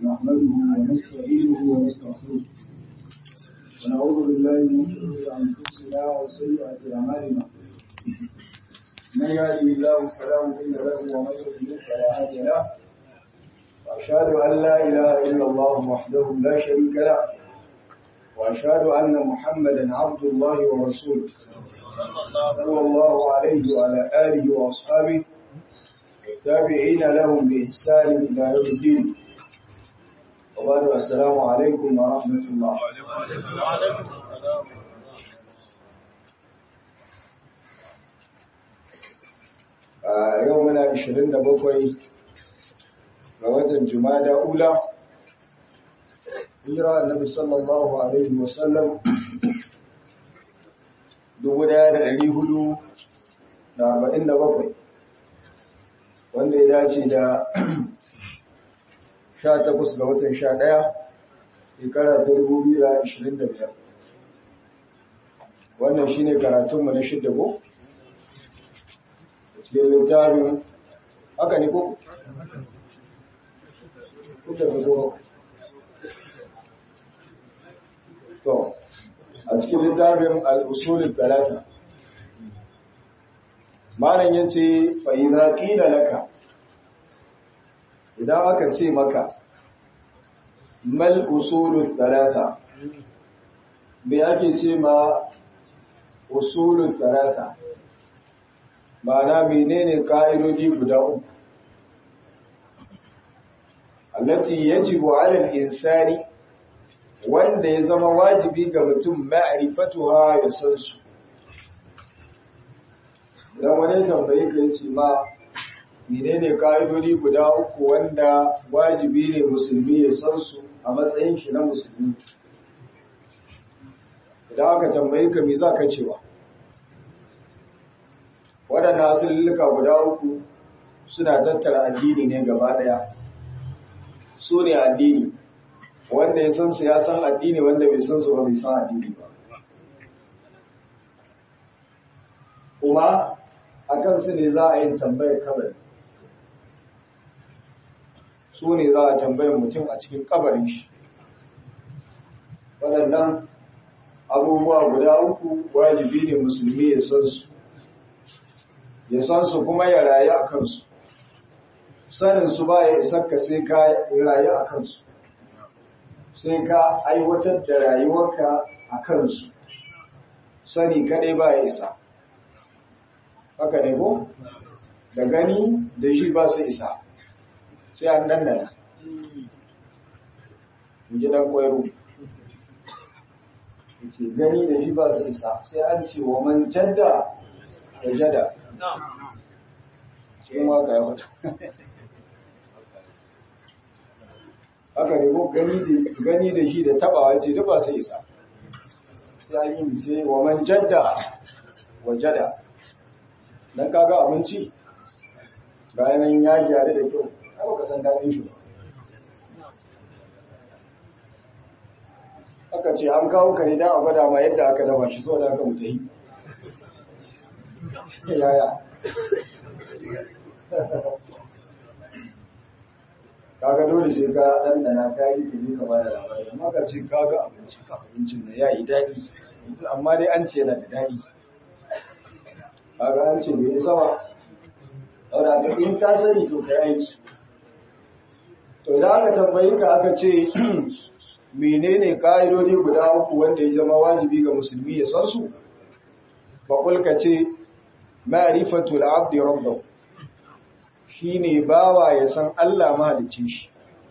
نحمده ونستعينه ونستغفره ونعوذ بالله من شرور انفسنا وسيئات اعمالنا من يهده الله فلا مضل له ومن يضلل فلا هادي له واشهد ان لا اله الا الله وحده لا شريك له واشهد ان محمدا عبد الله ورسوله صلى الله عليه وعلى اله واصحابه التابعين لهم بإحسان إلى يوم الدين وبعد السلام عليكم ورحمة الله يومنا 27 ga watan Jumada Ula hijira annabi sallallahu alaihi wasallam 1447 wanda ya dace da 18 ga watan 11 shekara ta 2025 wannan shi ne karatunmu na shidda ko? cikin littafin haka ne ko? kuka da ko to a cikin littafin al'usulun talata malam ya ce fa'iza ƙila laka idan aka ce maka mal usulun talata me ake ce ma usulun talata ma'ana menene ƙa'idodi guda uku allati yajibu alal insani wanda ya zama wajibi ga mutum ma'rifatuha ya san su idan wani tambayi ka yace ma menene ka'idodi guda uku wanda wajibi ne musulmi ya san su a matsayin shi na musulmi idan aka tambayi ka me za ka cewa waɗannan asulluka guda uku suna tattara addini ne gaba ɗaya su ne addini wanda ya san su ya san addini wanda bai san su ba bai san addini ba kuma a kansu ne za a yi tambayar kabari su ne za a tambayar mutum a cikin kabarin shi waɗannan abubuwa guda uku wajibi ne musulmi ya san su ya san su kuma ya rayu a kansu sanin su ba ya isarka sai ka rayu a kansu sai ka aiwatar da rayuwarka a kansu sani kadai ba ya isa haka ne ko da gani da shi ba su isa sai an dandana ji dan koyaro ce gani da shi ba su isa sai an ce wa man jadda da jada cikin waka ya hudu haka ne ko gani da shi da tabawa ce duk ba su isa sai an yi sai wa man jadda wa jada dan kaga abinci ga yanayin ya gyara da kyau ai baka san daɗin shi ba aka ce an kawo kare dan a gwada ma yadda aka dafa shi saboda aka mutu yi yaya kaga dole sai ka ɗanɗana ka yi kiri ka bada labari amma ka ce kaga abinci ka abincin na ya yi daɗi amma dai an ce yana da daɗi kaga an ce bai sama saboda ka in ka sani to kai aiki to idan aka tambayi ka aka ce menene ka'idodi guda uku wanda ya zama wajibi ga musulmi ya san su faƙul ka ce ma'rifatul abdi rabbahu shine bawa ya san Allah mahalicci shi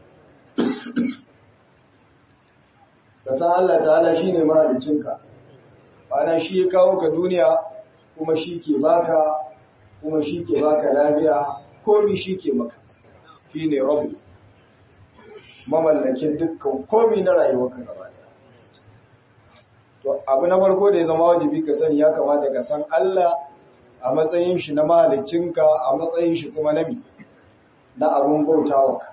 ka san Allah ta'ala shine mahaliccinka ana shi ya kawo ka duniya kuma shi ke baka kuma shi ke baka lafiya komi shi ke maka shi ne rabu mamallakin dukkan komi na rayuwarka gaba to abu na farko da ya zama wajibi ka sani ya kamata ka san Allah a matsayin shi na mahaliccinka a matsayin shi kuma na na abun bautawa ka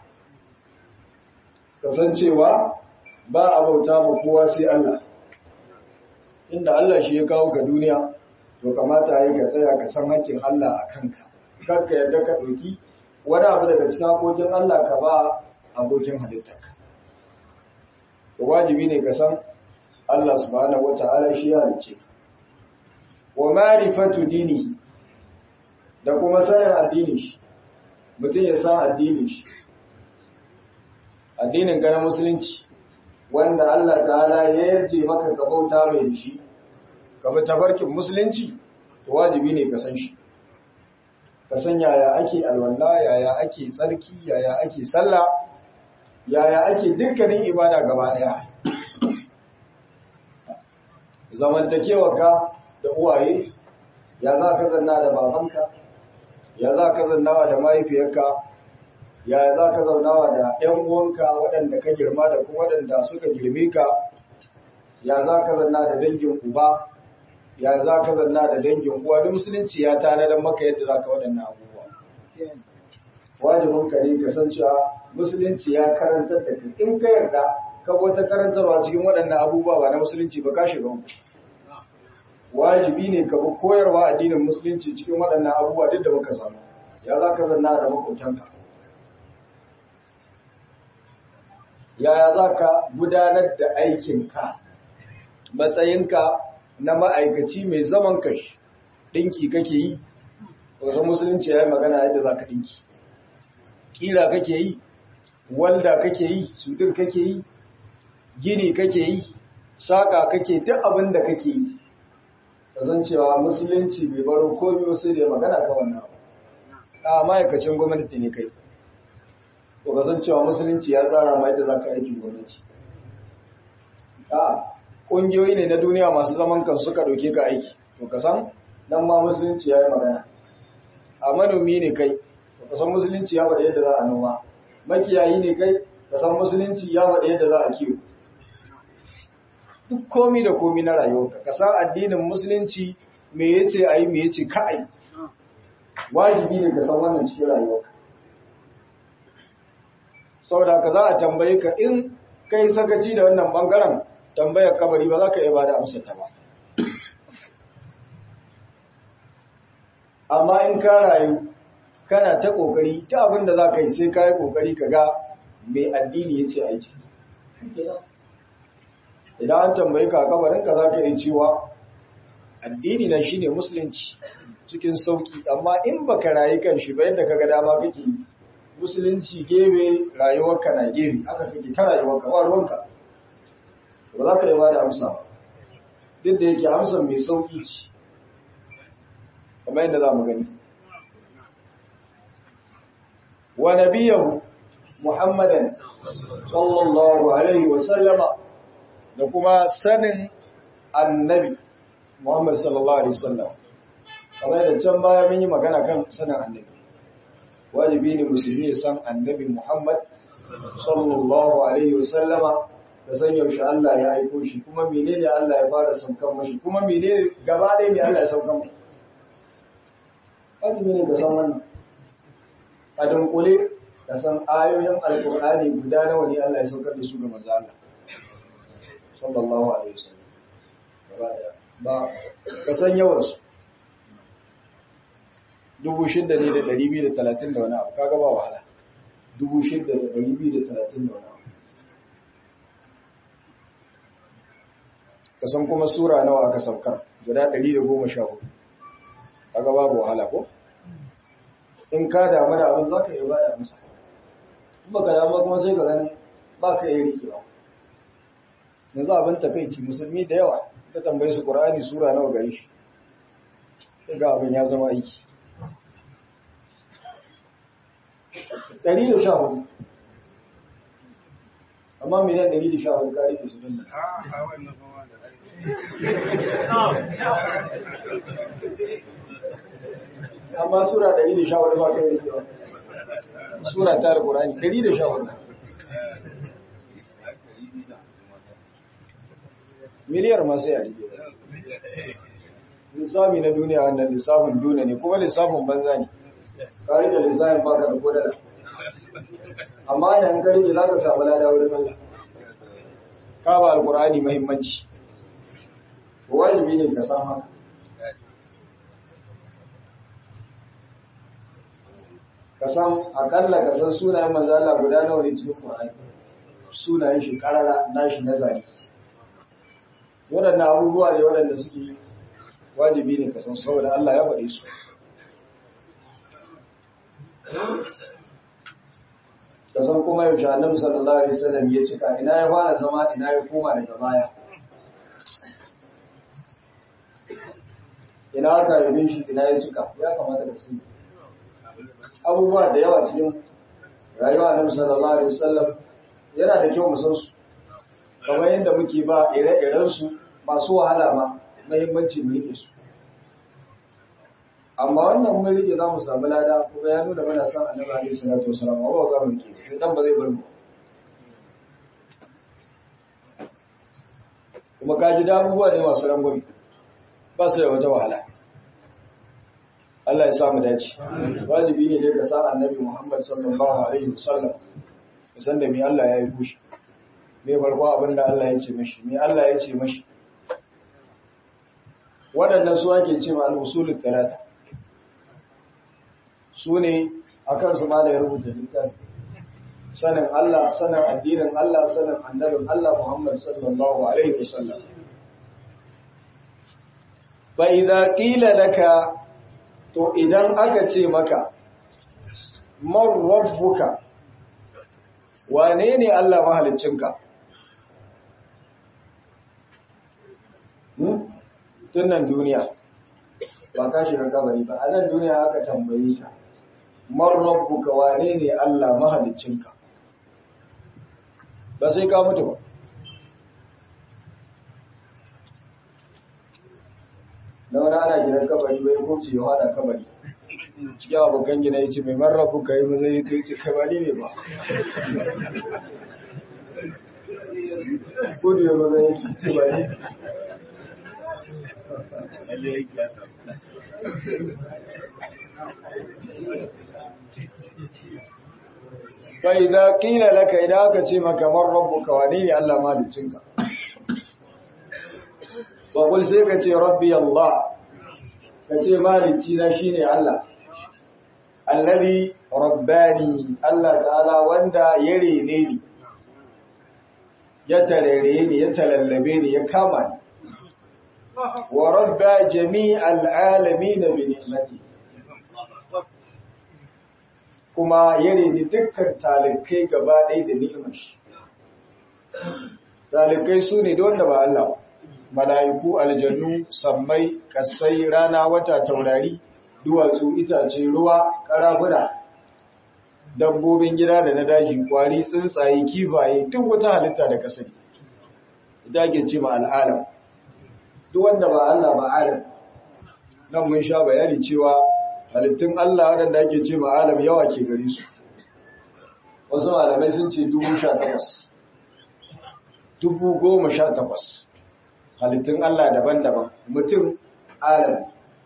kasancewa ba a bauta ma kowa sai Allah inda Allah shi ya kawo ka duniya to kamata yi ka tsaya ka san hakkin Allah a kanka kar ka yadda ka ɗauki wani abu daga cikin hakokin Allah ka ba abokin halittarka wajibi ne ka san Allah subhanahu wata'ala shi ya halicce ka wa ma'rifatu dini da kuma sanin addinin shi mutum ya san addinin shi addinin ka na musulunci wanda Allah ta'ala ya yarje maka ka bauta mai shi ka bi tabarkin musulunci to wajibi ne ka san shi ka san yaya ake alwala yaya ake tsarki yaya ake sallah yaya ake dukkanin ibada gaba daya zamantakewarka da uwaye ya za ka zanna da babanka ya za ka zannawa da mahaifiyarka ya za ka zaunawa da ‘yan uwanka waɗanda ka girma da kuma waɗanda suka girme ka ya za ka zanna da dangin uba ya za ka zanna da dangin uwa da musulunci ya tanadar maka yadda za ka waɗannan abubuwa wajibin ka ne ka san cewa musulunci ya karantar da kai in ka yarda ka wata karantarwa cikin waɗannan abubuwa ba na musulunci ba ka shiga wajibi ne ka bi koyarwa addinin musulunci cikin waɗannan abubuwa duk da muka samu ya za ka zanna da makwabtanka yaya za ka gudanar da aikinka matsayinka na ma'aikaci mai zaman kashi ɗinki kake yi wasu musulunci ya yi magana yadda za ka ɗinki ƙira kake yi walda kake yi sudur kake yi gini kake yi saƙa kake duk abin da kake yi cewa musulunci bai baro komi wasu da ya magana ka wannan abu a ma'aikacin gwamnati ne kai to cewa musulunci ya tsara ma yadda za ka aikin gwamnati a ƙungiyoyi ne na duniya masu zaman kan suka ɗauke ka aiki to ka san nan ma musulunci ya yi magana a manomi ne kai to ka san musulunci ya faɗa yadda za a noma makiyayi ne kai ka san musulunci ya faɗa yadda za a kiwo duk komi da komi na rayuwarka ka san addinin musulunci me yace ayi me yace ka ayi wajibi ne ka san wannan cikin rayuwarka saboda ka za a tambaye ka in kai sakaci da wannan bangaren tambayar kabari ba za ka iya bada amsar ta ba amma in ka rayu kana ta kokari ta abin da za ka yi sai ka yi kokari ka ga mai addini ya ce aiki idan an tambayi ka kabarinka za ka yi cewa addini na shi ne musulunci cikin sauki amma in ba ka rayu kan shi bayan da ka ga dama kake musulunci gebe rayuwarka na gebe aka kake ta rayuwarka ba ruwanka ba za ka yi ba da amsa ba duk da yake amsa mai sauki ce kamar yadda za mu gani wa nabiyahu muhammadan sallallahu alaihi wa sallama da kuma sanin annabi Muhammad sallallahu alaihi wasallam kamar da can baya mun yi magana kan sanin annabi wajibi ne musulmi ya san annabi Muhammad sallallahu alaihi wasallama da san yaushe Allah ya aiko shi kuma menene Allah ya fara saukan mashi kuma menene gaba ɗaya ne Allah ya saukan mashi wajibi ne ka san wannan a dunkule ka san ayoyin alkur'ani guda nawa ne Allah ya saukar da su ga manzo Allah sallallahu alaihi wasallam gaba daya ba ka san yawan su dubu shidda ne da ɗari biyu da talatin da wani abu kaga ba wahala dubu shidda da ɗari biyu da talatin da wani abu ka san kuma sura nawa aka saukar guda ɗari da goma sha hudu kaga babu wahala ko in ka damu da abin za ka iya ba da amsa in baka damu kuma sai ka gani ba ka iya rikewa yanzu abin takaici musulmi da yawa ta tambayi su ƙura'ani sura nawa gari shi ga abin ya zama aiki ɗari da sha hudu amma miliyan ɗari da sha hudu ƙari da su dinna amma sura ɗari da sha hudu ba kai da kewa sura ta da ƙura'ani ɗari da sha hudu miliyar masu yari lissafi na duniya wannan lissafin duniya ne kuma lissafin banza ne kari da lissafin baka da kodala amma da an karfe za ka samu lada wurin Allah ka ba alkur'ani mahimmanci wajibi ne ka san haka ka san akalla ka san sunayen manzo Allah guda nawa ne cikin Qur'ani sunayen shi karara nashi nazari waɗannan abubuwa ne waɗanda suke wajibi ne ka san saboda Allah ya faɗi su ka san kuma yaushe annabi sallallahu alaihi wasallam ya cika ina ya fara zama ina ya koma daga baya ina aka yi shi ina ya cika ya kamata ka sani abubuwa da yawa cikin rayuwa annabi sallallahu alaihi wasallam yana da kyau mu san su kamar yadda muke ba ire-iren su masu wahala ma muhimmanci mu rike su amma wannan mun rike za mu samu lada kuma ya nuna mana san annabi alaihi salatu wasallam ba za mu rike dan ba zai bar mu kuma ka ji da abubuwa ne masu rangwami ba su da wata wahala Allah ya sa mu dace wajibi ne dai ka san annabi Muhammad sallallahu alaihi wasallam ka san da me Allah ya yi kushi me farko abin da Allah ya ce mashi me Allah ya ce mashi waɗannan su ake ce ma al-usulul talata su ne akan su ma da ya rubuta littafi sanin Allah sanin addinin Allah sanin annabin Allah Muhammad sallallahu alaihi wasallam fa idza qila laka to idan aka ce maka man rabbuka wane ne Allah mahaliccinka tun nan duniya ba ka shiga kabari ba a nan duniya aka tambaye ka man rabbuka wane ne Allah mahaliccinka ba sai ka mutu ba na wani ana gidan kabari bai kurci ya hada kabari cikin abokan gina ya ce mai marrabu ka yi maza ya ce kabari ne ba kudu ya maza ya ce ba ne bai da kila laka idan aka ce maka marrabu ka wane ne Allah malicinka Bakul sai ka ce rabbi Allah, ka ce malici na shi ne Allah, Allabi rabbani Allah ta'ala wanda ya rene ni, ya tarere ni, ya talallabe ni, ya kama ni, wa rabba jami al'alami na binimati. Kuma ya rene dukkan talikai gaba ɗaya da ni'imar shi. Talikai su ne da wanda ba Allah ba. mala'iku aljannu sammai kasai rana wata taurari duwatsu itace ruwa karafuna dabbobin gida da na daji kwari tsuntsaye kifaye duk wata halitta da kasai ita ke ce ma al'alam duk wanda ba Allah ba alam nan mun sha bayani cewa halittun Allah waɗanda ake ce ma alam yawa ke gare su wasu malamai sun ce dubu sha takwas dubu goma sha takwas halittun Allah daban-daban mutum alam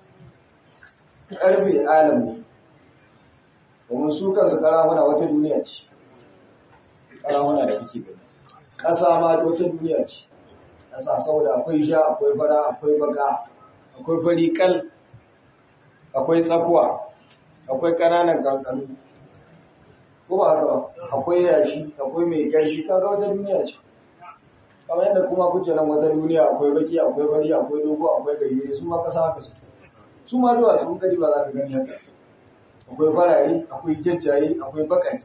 ƙarfe alam ne domin su kansu ƙaramuna wata duniya ce ƙaramuna da kake gani ƙasa ma wata duniya ce ƙasa saboda akwai sha akwai fara akwai baka akwai fari kal akwai tsakuwa akwai ƙananan kankanu ko ba haka ba akwai yashi akwai mai ƙarfi kaga wata duniya ce kamar yadda kuma kuke nan wata duniya akwai baki akwai bari akwai dogo akwai gari su ma kasa haka su su ma duwa sun gari ba za ka gani haka akwai farare akwai jajjaye akwai bakaki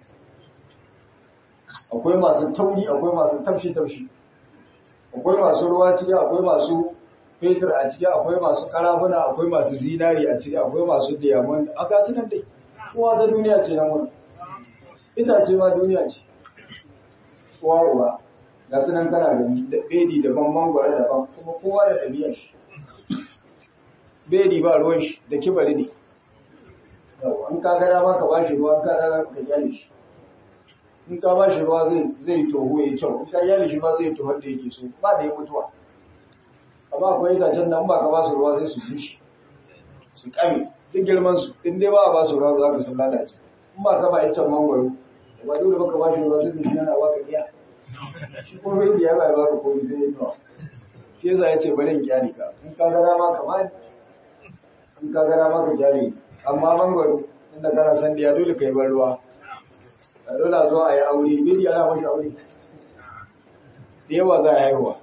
akwai masu tauri akwai masu tafshi tafshi akwai masu ruwa ciki akwai masu fetur a ciki akwai masu karafuna akwai masu zinari a ciki akwai masu diamond a gasu nan dai kowa ta duniya ce nan wani itace ma duniya ce kowa uwa ga su nan kana gani da bedi daban mangwara daban kuma kowa da ɗabi'ar shi bedi ba ruwan shi da kibari ne in ka gada ma ka bashi ruwa ka gada ka gyale shi in ka bashi ruwa zai zai toho ya kyau in ka gyale shi ba zai toho da yake so ba da ya mutuwa amma akwai itacen nan ba ka ba su ruwa zai su bushe su kame duk girman su in dai ba a ba su ruwa za ka sun lalace in ba ka ba iccen mangwaro ba dole ba ka bashi ruwa zai shi yana baka iya shi ko bai ya bai baka komai sai ya kawo shi yasa ya ce bari in kyale ka in ka gara ma kamar in ka gara ma ka kyale amma mangwaro inda kana san diya dole kai bar ruwa a dole a zo a yi aure biri ana mashi aure da yawa za a haihuwa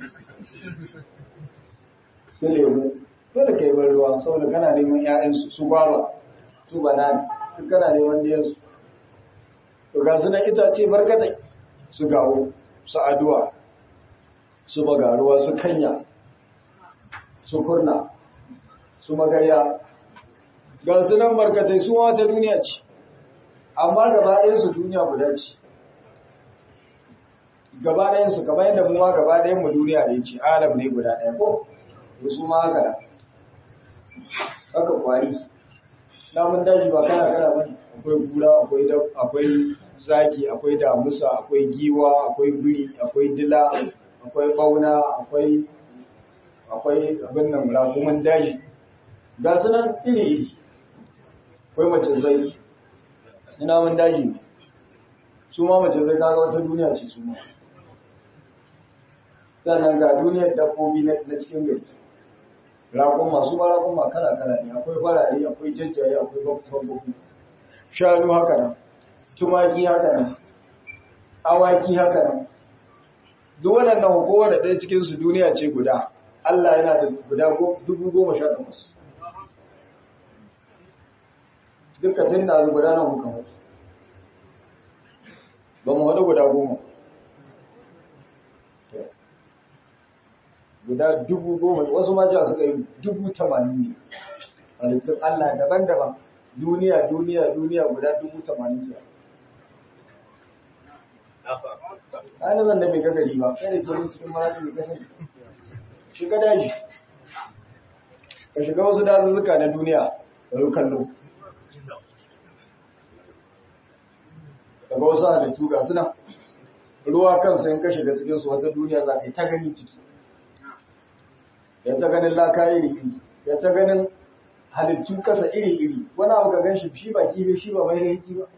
su lemu dole kai bar ruwa saboda kana neman 'ya'yansu su gwaba su banana duk kana neman diyansu to ga su na itace barkatai su gawo su aduwa su bagaruwa su kanya su kurna su magarya ga su nan barkatai su wata duniya ce amma gaba ɗayansu duniya guda ce gaba ɗayansu gaba yadda mu ma gaba ɗayan mu duniya ne ce alam ne guda ɗaya ko to su ma haka da haka kwari namun daji ba kana kana bane akwai gura akwai akwai zaki akwai damusa akwai giwa akwai biri akwai dila akwai bauna akwai akwai abin nan rakuman daji ga su nan iri iri akwai mace zai ina mun daji ne su ma mace zai kaga wata duniya ce su ma sannan ga duniyar dabbobi na cikin gari rakun masu ba rakun ma kala kala ne akwai farare akwai jajjaye akwai babbobi shanu haka nan tumaki haka nan awaki haka nan duk waɗannan kowane ɗaya cikinsu duniya ce guda Allah yana da guda dubu goma sha takwas duka tun da guda nan muka mutu ba mu haɗu guda goma guda dubu goma wasu majiya suka yi dubu tamanin ne halittun Allah daban-daban duniya duniya duniya guda dubu tamanin ne ana zan da bai gagari ba kai da ke cikin marasu da kasan shiga daji ka shiga wasu dazuzzuka na duniya da yi kallo daga wasu halittu ga suna ruwa kansu yin ka shiga cikinsu wata duniya za ka yi ta gani ciki ya ta ganin laka iri-iri ya ta ganin halittu kasa iri-iri wani abu ka gan shi shi ba kifi shi ba mai rahiki ba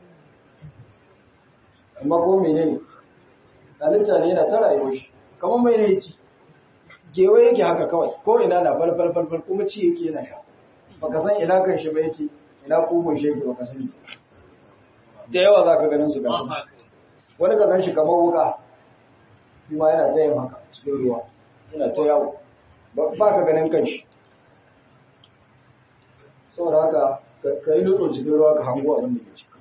amma ko mene ne halitta ne yana ta rayuwar shi kamar mai rahiki gewa yake haka kawai ko ina na falfal falfal kuma ci yake yana sha baka san ina kan shi ba yake ina kugun shi yake baka sani da yawa za ka ganin su gasu wani ka gan shi kamar wuka shi ma yana ta yin haka cikin ruwa yana ta yawo ba ka ganin kanshi saboda haka ka yi nutso cikin ruwa ka hango abin da ke ciki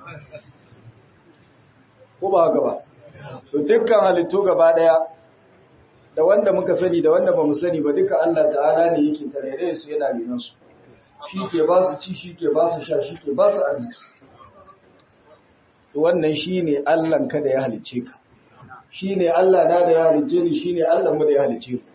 ko ba haka ba to dukkan halittu gaba daya da wanda muka sani da wanda ba mu sani ba duka Allah ta'ala ne yake tarere su yana renon su shi ke ba su ci shi ke ba su sha shi ke ba su arziki to wannan shine Allah ka da ya halicce ka shine Allah na da ya halicce ni shine Allah mu da ya halicce ku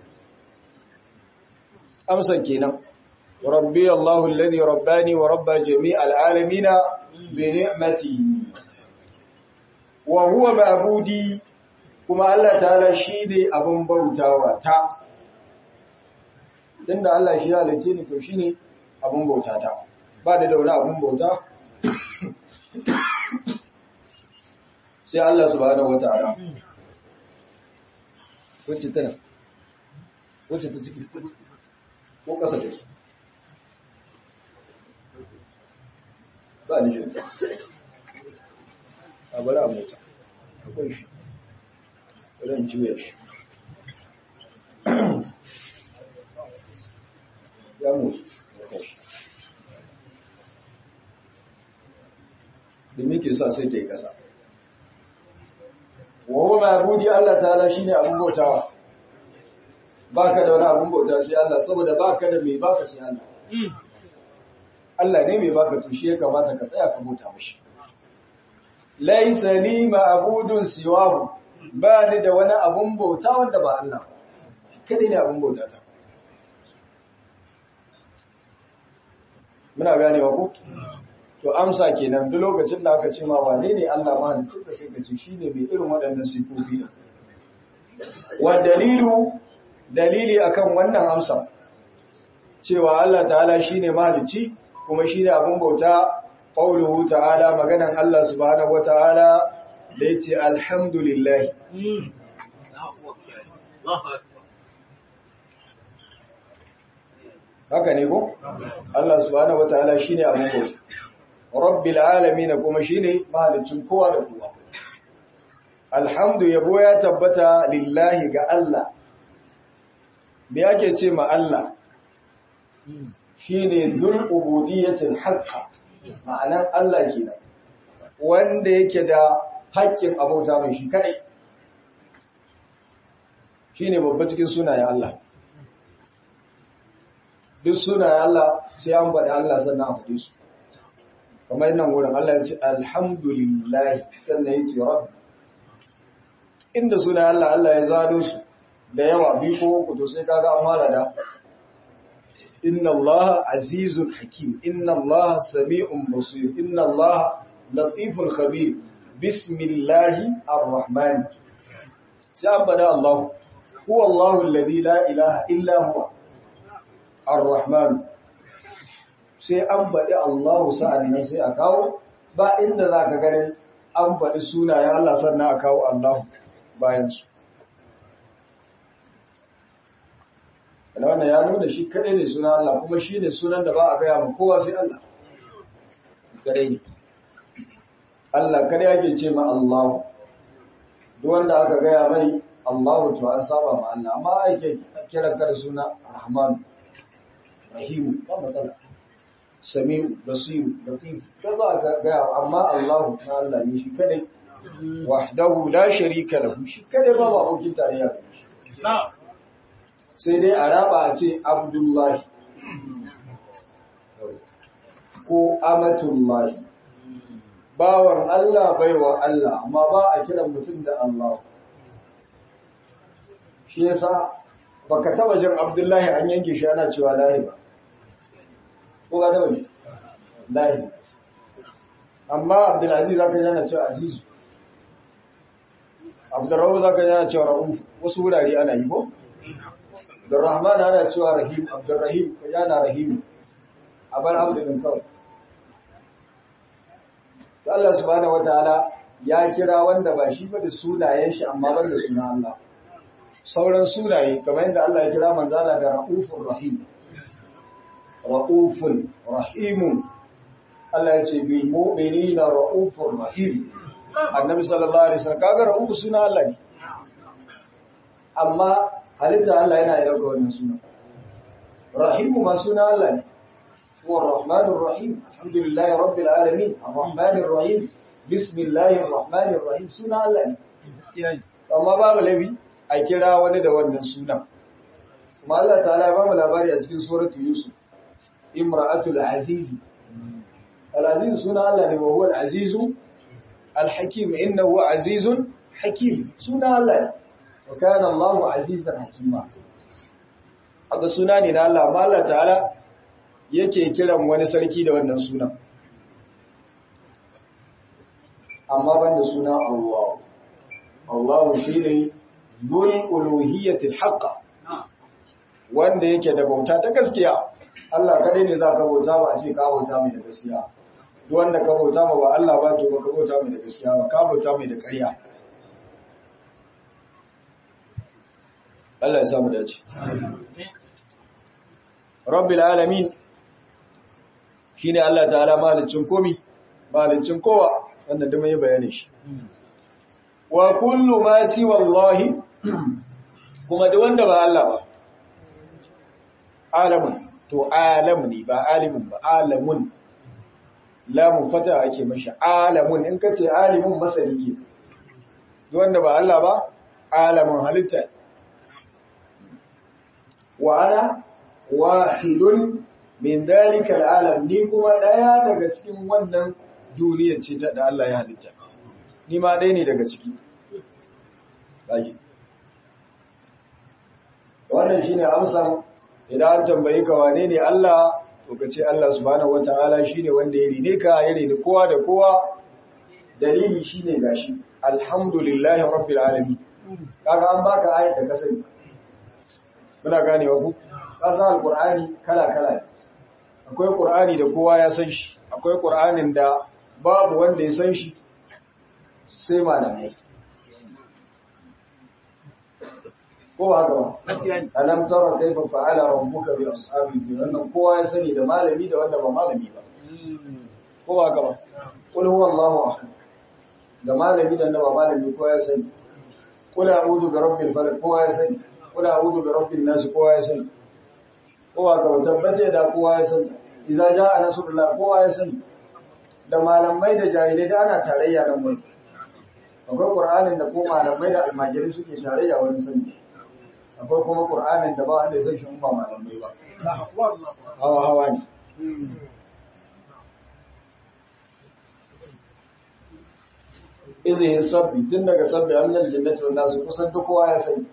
amsa kenan rabbi Allahu alladhi rabbani wa rabba jami'al alamin bi ni'matihi wa huwa ma'budi kuma Allah ta'ala shi ne abin bautawa ta inda Allah shi halicce ni to shine abin bauta ta ba da daura abin bauta sai Allah subhanahu wata'ala wacce tana wacce ta ciki ko ƙasa da su ba ni shi a bari a mota akwai shi zan juya shi ya mutu ya kashi da muke sa sai ta yi ƙasa wawo mai abudi Allah ta'ala shi ne abin bautawa ba ka da wani abin bauta sai Allah saboda ba ka da mai baka sai Allah Allah ne mai baka tushe ya kamata ka tsaya ka bauta mashi laisa li ma'budun siwahu ba ni da wani abun bauta wanda ba Allah kada ne abun bauta ta muna ganewa ko to amsa kenan duk lokacin da aka ce ma wane ne Allah ma ne tuka sai ka ce shine mai irin waɗannan sifofi ne wa dalilu dalili akan wannan amsa cewa Allah ta'ala shine mahalicci kuma shine abun bauta qauluhu ta'ala maganan Allah subhanahu wata'ala da yace alhamdulillah haka ne ko Allah subhanahu wata'ala shine abun bauta rabbil alamin kuma shine mahalicin kowa da kowa alhamdu yabo ya tabbata lillahi ga Allah me yake ce ma Allah shine dul ubudiyyatil haqqa ma'anan Allah kenan wanda yake da haƙƙin abauta mai shi kadai shine babba cikin sunayen Allah duk sunayen Allah sai an faɗi Allah sannan a faɗi su kamar nan wurin Allah ya ce alhamdulillah sannan ya ce rabbi inda sunayen Allah Allah ya zado su da yawa biyu ko uku to sai kaga an fara da inna Allah azizun hakim inna Allah sami'un basir inna Allah latifun khabir bismillahi arrahman sai an bada Allah huwa Allah alladhi la ilaha illa huwa arrahman sai an baɗi Allah sa'annan sai a kawo ba inda za ka ganin an faɗi sunayen Allah sannan a kawo Allah bayan su wannan ya nuna shi kadai ne sunan Allah kuma shi ne sunan da ba a gaya ma kowa sai Allah kadai ne Allah kadai yake ce ma Allah duk wanda aka gaya mai Allah to an saba ma Allah amma ake kiran ka da suna Rahman Rahim ba matsala Samiu Basir Latif da za ka gaya amma Allah na Allah ne shi kadai wahdahu la sharika lahu shi kadai ba ba abokin tarayya na'am sai dai a raba a ce abdullahi ko amatullahi bawan Allah baiwa Allah amma ba a kiran mutum da Allah shi yasa baka taba jin abdullahi an yanke shi ana cewa lahi ba ko ga taba ji lahi amma abdulaziz zaka ji ana cewa azizu abdurrahman zaka ji ana cewa ra'uf wasu wurare ana yi ko Abdurrahman ana cewa Rahim, Abdurrahim, yana Rahim, a bar Abdulin kawai. To Allah subhanahu wataala ya kira wanda ba shi ba da sunayen shi amma ban da suna Allah. Sauran sunaye, kamar yadda Allah ya kira manzala da Ra'ufun Rahim. Ra'ufun Rahimun. Allah ya ce, bil mu'minina Ra'ufun Rahim. Annabi sallallahu Alaihi wasallam kaga Ra'ufu suna Allah ne. Amma halitta Allah yana yi dauka wannan suna. Rahimu ma suna Allah ne. Huwa Rahmanur Rahim, alhamdulillahi rabbil alamin, Ar-Rahmanir Rahim, Bismillahir Rahmanir Rahim suna Allah ne. Amma babu labi a kira wani da wannan sunan. Kuma Allah ta'ala ya bamu labari a cikin suratu Yusuf. Imra'atul Azizi. Al-Aziz suna Allah ne wa huwa al-Azizu al-Hakim innahu azizun hakim suna Allah ne. wa kana Allahu azizan hakima haka suna ne na Allah amma Allah ta'ala yake kiran wani sarki da wannan sunan amma banda suna Allah Allah shine dhul uluhiyyati al-haqqa wanda yake da bauta ta gaskiya Allah kadai ne zaka bauta ba a ce ka bauta mai da gaskiya duk wanda ka bauta ma ba Allah ba to ba ka bauta mai da gaskiya ba ka bauta mai da ƙarya Allah ya samu dace. Rabbil alamin shine Allah ta'ala malicin komi, malicin kowa wannan da mai bayani shi. Wa kullu ma si wallahi kuma da wanda ba Allah ba. Alamun to alam ne ba alimun ba alamun lamun fata ake mashi alamun in kace alimun masani ke. Wanda ba Allah ba alamun halitta wa ana wahidun min dalika al'alam ni kuma daya daga cikin wannan duniyar ce ta da Allah ya halitta ni ma dai ne daga ciki kaji wannan shine amsan idan an tambayi ka wane ne Allah to ka ce Allah subhanahu wataala shine wanda ya rine ka ya rine kowa da kowa dalili shine gashi alhamdulillahi rabbil alamin kaga an baka ayat da ka sani muna ganewa ku ka san alqur'ani kala kala akwai qur'ani da kowa ya san shi akwai qur'anin da babu wanda ya san shi sai malamai ko ba haka ba alam tara kaifa fa'ala rabbuka bi ashabil fil wannan kowa ya sani da malami da wanda ba malami ba ko ko ba ka ba qul huwallahu ahad da malami da ba malami ko ya sani qul a'udhu bi rabbil falaq ko ya sani qul a'udhu bi rabbin nas ko ya sani ko ba ka ba tabbata da kowa ya sani idan ja'a nasrullah ko ya sani da malamai da jahilai da ana tarayya nan wani akwai qur'anin da ko malamai da almajiri suke tarayya wani sani akwai kuma qur'anin da ba wanda ya san shi ba malamai ba hawa hawa ne izinin sabbi tun daga sabbi annal jannati wan nasu kusan duk kowa ya sani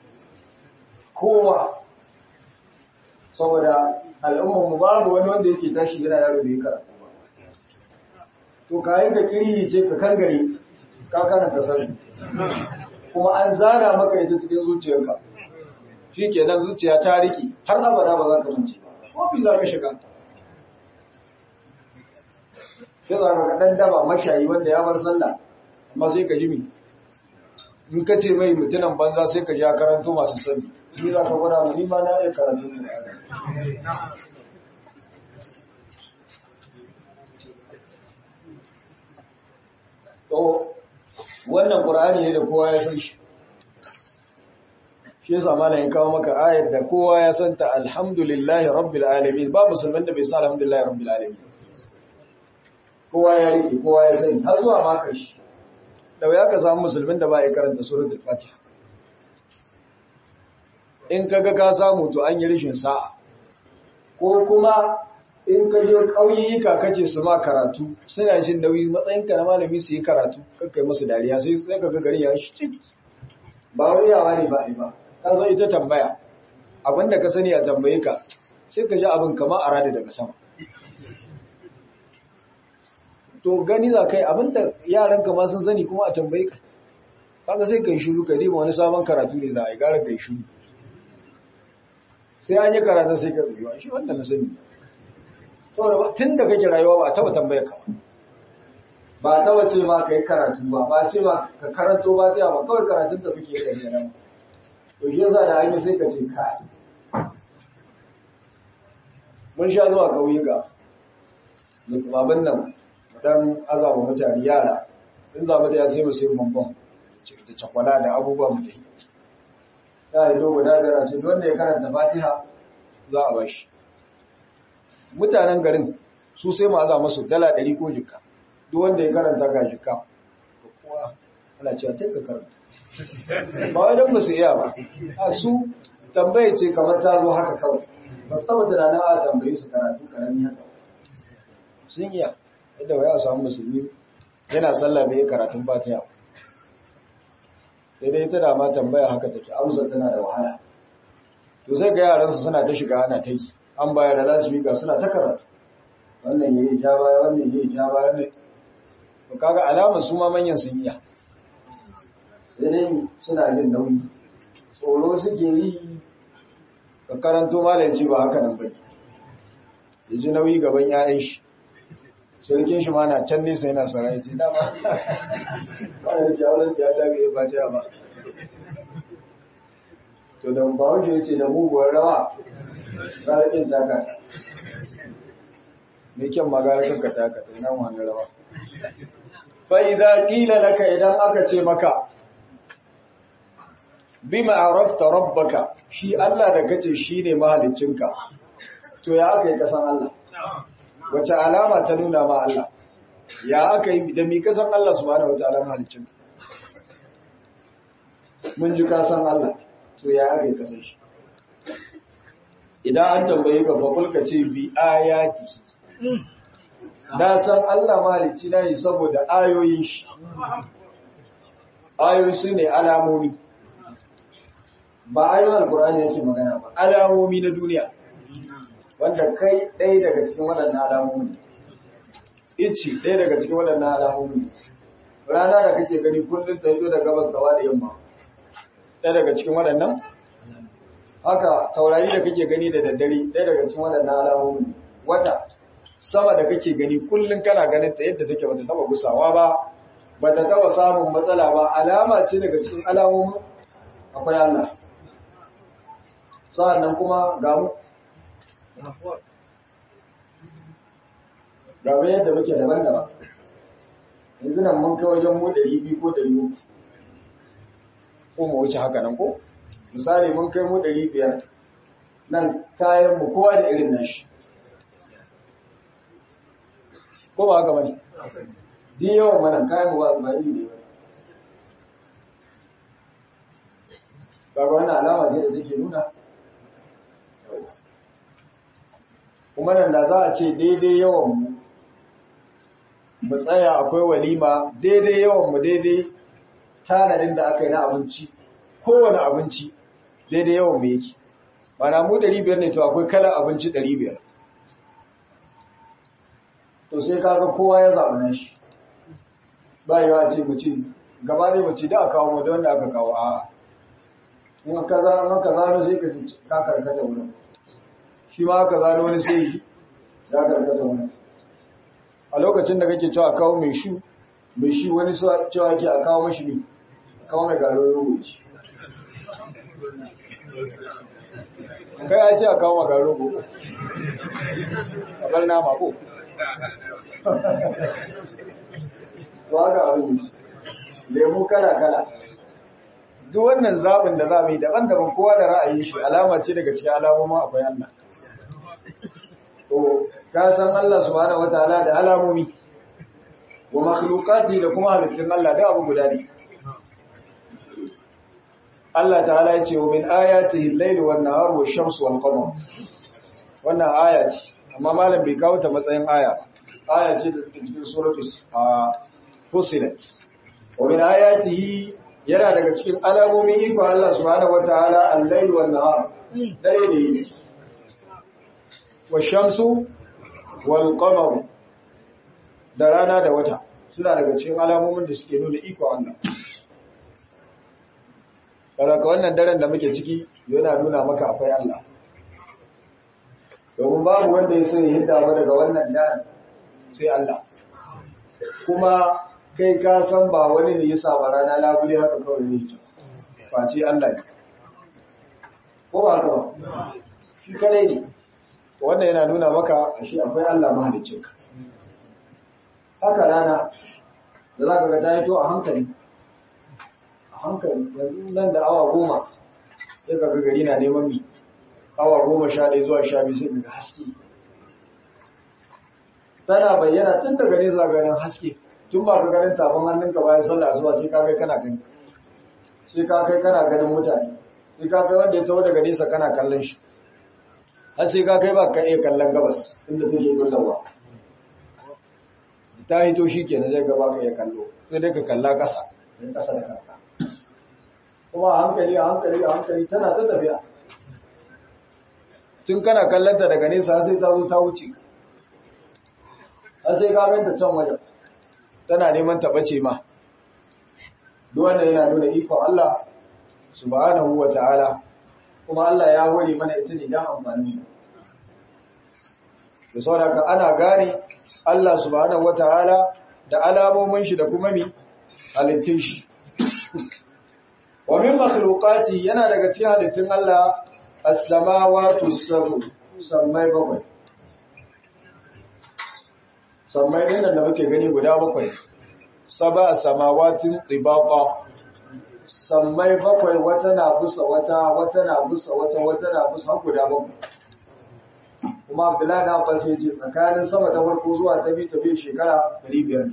kowa saboda al'ummar mu babu wani wanda yake tashi yana yaro bai karatu ba to kayan ka kiri ce ka kangare ka karanta sabbi kuma an zana maka ita cikin zuciyarka shi ke nan zuciya ta riki har abada ba za ka mance ba kofi za ka shiga shi za ka ɗan daba mashayi wanda ya bar sallah amma sai ka jimi in ka ce mai mutunan banza sai ka ja karanto masu sani shi za ka gwada mu ma na iya karatu ne to wannan qur'ani ne da kowa ya san shi shi yasa malamin kawo maka ayar da kowa ya santa alhamdulillahi rabbil alamin ba musulman da bai san alhamdulillahi rabbil alamin kowa ya rike kowa ya sani har zuwa ma kashi da ya ka samu musulmin da ba ya karanta suratul fatiha in kaga ka samu to an yi rishin sa'a ko kuma in ka je ƙauyuka kace su ma karatu suna jin nauyi matsayinka na malami su yi karatu kakkai musu dariya sai sai kaga gari ya shi cik ba wai yawa ne ba ba ka san ita tambaya abinda ka sani a tambaye ka sai ka ji abin kamar a rada daga sama to gani za kai abinda yaran ka ma sun sani kuma a tambaye ka kaga sai kai shiru ka dima wani sabon karatu ne za a yi gara kai shiru sai an yi karatun sai ka rubewa shi wanda na sani tun da kake rayuwa ba a taba tambaye ka ba a taba ce ma ka yi karatu ba ba ce ma ka karanto ba ta ba kawai karatun da kuke yi da nan to shi yasa da hanyar sai ka ce ka mun sha zuwa ƙauyuka babban nan dan azaba mutane yara in za mu ta ya sai mu sai bambam da cakwala da abubuwa mu dai ya yi dogo da gara ce wanda ya karanta fatiha za a bashi mutanen garin su sai mu aza masu dala ɗari ko jika duk wanda ya karanta ga jika kuwa ana cewa ta ka karanta ba wai don ba su iya ba a su tambaye ce kamar ta zo haka kawai ba su taba tunanin a tambayi su karatu karami haka sun iya yadda wai a samu musulmi yana sallah da ya karatun fatiha sai dai ta dama tambaya haka take amsa tana da wahala to sai ga yaransu suna ta shiga ana ta yi an bayar da za su miƙa suna ta karatu wannan yayi ja baya wannan yayi ja baya ne to kaga alamar su ma manyan sun iya sai dai suna jin nauyi tsoro suke yi ka karanto malanci ba haka nan bane ya ji nauyi gaban 'ya'yan shi sarkin shi ma na can nesa yana saurayi ce dama wani jawon ya ta bai fatiha ba to da bawon ya ce da muguwar rawa garakin taka mai kyan magarakin ka taka to nan wani rawa fa idza qila laka idan aka ce maka bima arafta rabbaka shi Allah da kace shine mahaliccinka to ya aka yi kasan Allah wace alama ta nuna ma Allah ya aka yi da mi kasan Allah subhanahu wataala mahaliccinka mun ji kasan Allah to ya aka yi kasan shi idan an tambaye ka fa kulka ce bi ayati na san Allah mahalicci na yi saboda ayoyin shi ayoyi su ne alamomi ba ayoyin alkur'ani yake magana ba alamomi na duniya wanda kai ɗaya daga cikin waɗannan alamomi ici ɗaya daga cikin waɗannan alamomi rana da kake gani kullum ta hito da gabas da da yamma ɗaya daga cikin waɗannan haka taurari da kake gani da daddare ɗaya daga cikin waɗannan alamomi wata sama da kake gani kullum kana ganin ta yadda take bata taba gusawa ba bata taba samun matsala ba alama ce daga cikin alamomin akwai Allah sa'annan kuma ga mu ga bayan yadda muke daban-daban yanzu nan mun kai wajen mu ɗari biyu ko ɗari uku ko mu wuce haka nan ko misali mun kai mu ɗari biyar nan kayan mu kowa da irin nashi ko ba haka bane duk yawan mana kayan mu ba ba iri ne ba kaga wannan alama ce da take nuna kuma nan da za a ce daidai yawan mu mu tsaya akwai walima daidai yawan mu daidai tanadin da aka yi na abinci kowane abinci daidai yawan mu yake mana mu 500 ne to akwai kalan abinci 500 to sai kaga kowa ya zaɓi nan shi ba yawa ce mu ce gaba ne mu ce da aka kawo mu da wanda aka kawo a in ka zano ka zano sai ka ka karkata wurin shi ma aka zano wani sai ya karkata wurin a lokacin da kake cewa kawo mai shu mai shi wani cewa ke a kawo mashi ne a kawo mai garo rogo ce kai ya sai a kawo maka rogo a bar nama ko to haka abin lemu kala-kala duk wannan zaɓin da za mu yi daban-daban kowa da ra'ayin shi alama ce daga cikin alamomin akwai Allah to ka san Allah subhanahu wataala da alamomi wa makhluqati da kuma halittun Allah da abu guda ne Allah ta'ala ya ce wa min ayatihi al-layl wan nahar wash shamsu wal qamar wannan aya ce amma malam bai kawo ta matsayin aya ba aya ce da cikin suratul fusilat wa min ayatihi yana daga cikin alamomin ikon Allah subhanahu wataala al-layl wan nahar dare da yini wash shamsu wal qamar da rana da wata suna daga cikin alamomin da suke nuna ikon Allah Karaka wannan daren da muke ciki yana nuna maka akwai Allah. Domin babu wanda ya sani hidda ba daga wannan daren sai Allah. Kuma kai ka san ba wani ne ya saba rana labule haka kawai ne face Allah ne. Ko ba haka ba? Shi kadai ne. Wannan yana nuna maka shi akwai Allah mahaliccinka. Haka rana da za ka ga ta yi to a hankali. hankali yanzu nan da awa goma ya kaga gari na neman mi awa goma sha ɗaya zuwa sha biyu sai daga haske tana bayyana tun daga nesa ganin haske tun ba ka ganin tafin hannunka bayan sallah asuba sai ka kai kana gani sai ka kai kana ganin mutane sai ka kai wanda ya taho daga nesa kana kallon shi har sai ka kai ba ka iya kallon gabas inda take kullawa ta hito shi kenan zai gaba ka iya kallo sai dai ka kalla ƙasa ƙasa da kanka kuma a hankali a hankali a hankali tana ta tafiya tun kana kallanta daga nesa sai ta zo ta wuce har sai ka ganta can wajen tana neman ta bace ma duk wanda yana nuna ikon Allah subhanahu wa ta'ala kuma Allah ya hore mana ita ne dan amfani da saboda ana gane Allah subhanahu wa ta'ala da alamomin shi da kuma mi halittun shi wa min makhluqati yana daga cikin halittun Allah as-samawati as-sab'u sammai bakwai sammai din da muke gani guda bakwai sab'a samawatin tibaqa sammai bakwai wata na busa wata wata na busa wata wata na busa guda bakwai kuma Abdullahi da Abbas ya ce tsakanin sama ta farko zuwa ta biyu ta biyu shekara 500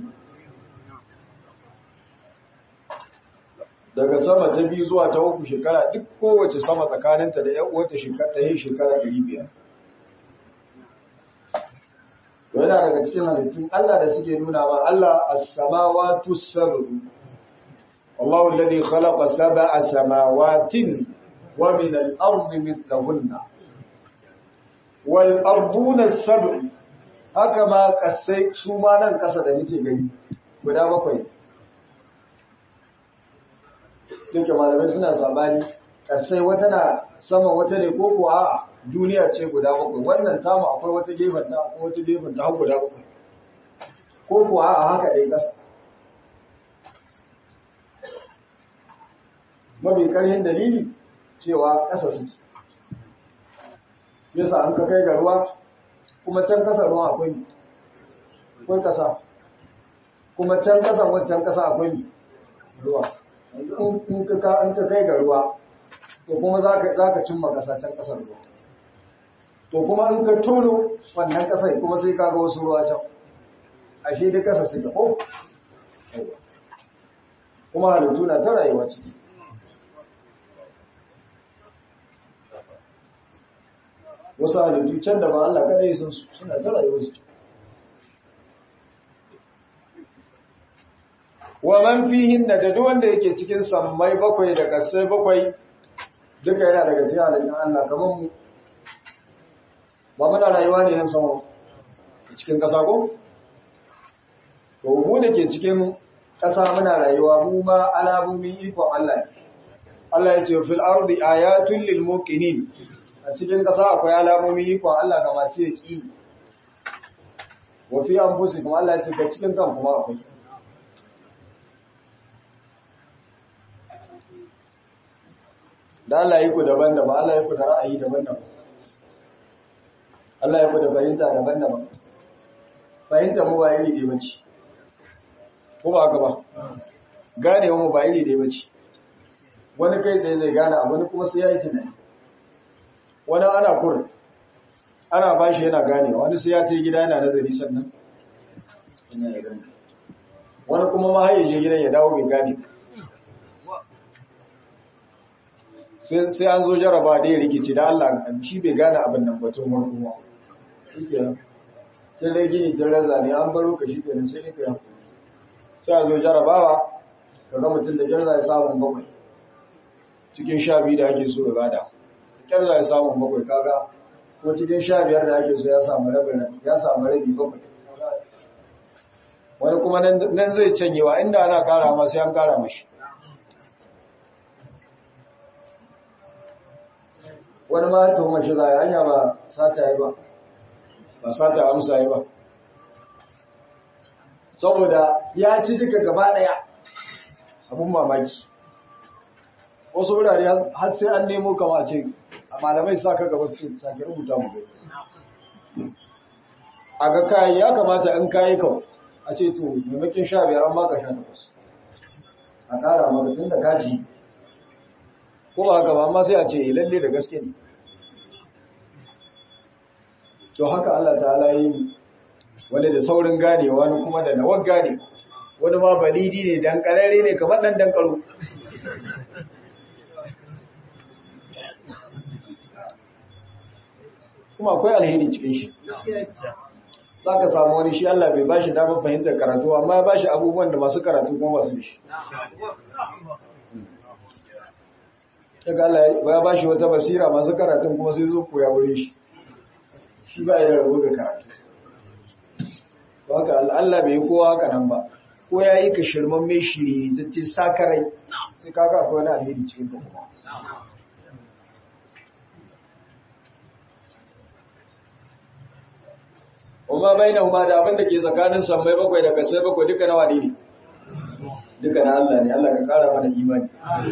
daga sama ta biyu zuwa ta uku shekara duk kowace sama tsakaninta da ‘yan uwata shekara ta yi shekara ɗari biyar. Yana daga cikin halittun Allah da suke nuna ma Allah a samawatu sabaru. Allahu alladhi khalaqa sab'a samawatin wa min al-ardi mithlahunna. Wal arduna sab'u haka ma kasai su ma nan kasa da muke gani guda bakwai. take malamai suna sabani kasai wata na sama wata ne ko ko a duniya ce guda bakwai wannan tamu akwai wata gefen ta akwai wata gefen ta har guda bakwai ko ko a haka dai kasa mafi karhin dalili cewa kasa suke yasa an ka kai ga ruwa kuma can kasar ruwa akwai akwai kasa kuma can kasan wancan kasa akwai ruwa in ka kai ga ruwa to kuma za ka cimma kasa can kasar ruwa to kuma in ka tono wannan kasar kuma sai ka ga wasu ruwa can ashe duk kasa su ko kuma halittu na ta rayuwa ciki wasu halittu can da ba Allah kada yi sun suna ta rayuwa su wa man fihin da duk wanda yake cikin sammai bakwai da kasai bakwai duka yana daga cikin halittun Allah kamar mu ba muna rayuwa ne nan sama cikin ƙasa ko to mu da ke cikin ƙasa muna rayuwa mu ma alamomin ikon Allah ne Allah ya ce fil ardi ayatun lil muqinin a cikin ƙasa akwai alamomin ikon Allah ga masu yaki wa fi anfusikum Allah ya ce ga cikin kan kuma akwai da Allah ya ku daban-daban Allah ya ku da ra'ayi daban-daban Allah ya ku da fahimta daban-daban fahimta mu ba iri ne bace ko ba haka ba gane mu ba iri ne bace wani kai tsaye zai gane abu wani kuma sai ya yi tunani wani ana kur ana bashi yana gane wani sai ya ce gida yana nazari sannan ina ya gane wani kuma ma haye je gidan ya dawo bai gane sai an zo jaraba da ya rikici da Allah shi bai gane abin nan batun wani kuma sai dai gini tun raza ne an baro ka shi kenan sai ne ka yanku sai a zo jarabawa ka ga mutum da kyar za ya samun bakwai cikin sha biyu da ake so ya gada kyar za ya samun bakwai kaga ko cikin sha biyar da ake so ya samu rabin ya samu rabi bakwai wani kuma nan zai canyewa inda ana kara ma sai an kara mashi wani ma ta mashi za a hanya ba sata yi ba ba sata amsa yi ba saboda ya ci duka gaba daya abun mamaki wasu wurare har sai an nemo kama a ce a malamai sa ka gaba su sake rubuta mu gai a ga kayi ya kamata in kayi kawo a ce to maimakin sha biyar an baka sha takwas a ƙara maka tun da kaji ko ba haka ba amma sai a ce lalle da gaske ne to haka Allah ta'ala yi wani da saurin gane wani kuma da nawar gane wani ma balidi ne dan karare ne kamar dan dan karo kuma akwai alheri cikin shi za ka samu wani shi Allah bai bashi damar fahimtar karatu amma ya bashi abubuwan da masu karatu kuma basu da shi daga Allah ya bashi wata basira masu karatun kuma sai zo koya wurin shi shi ba ya rabu da karatu haka Allah bai kowa haka nan ba ko ya yi ka shirman mai shiri ta ce sakarai sai kaka akwai wani alheri cikin ta kuma Uma bai na da abin da ke tsakanin sammai bakwai da kasai bakwai duka na wani ne duka na Allah ne Allah ka kara mana imani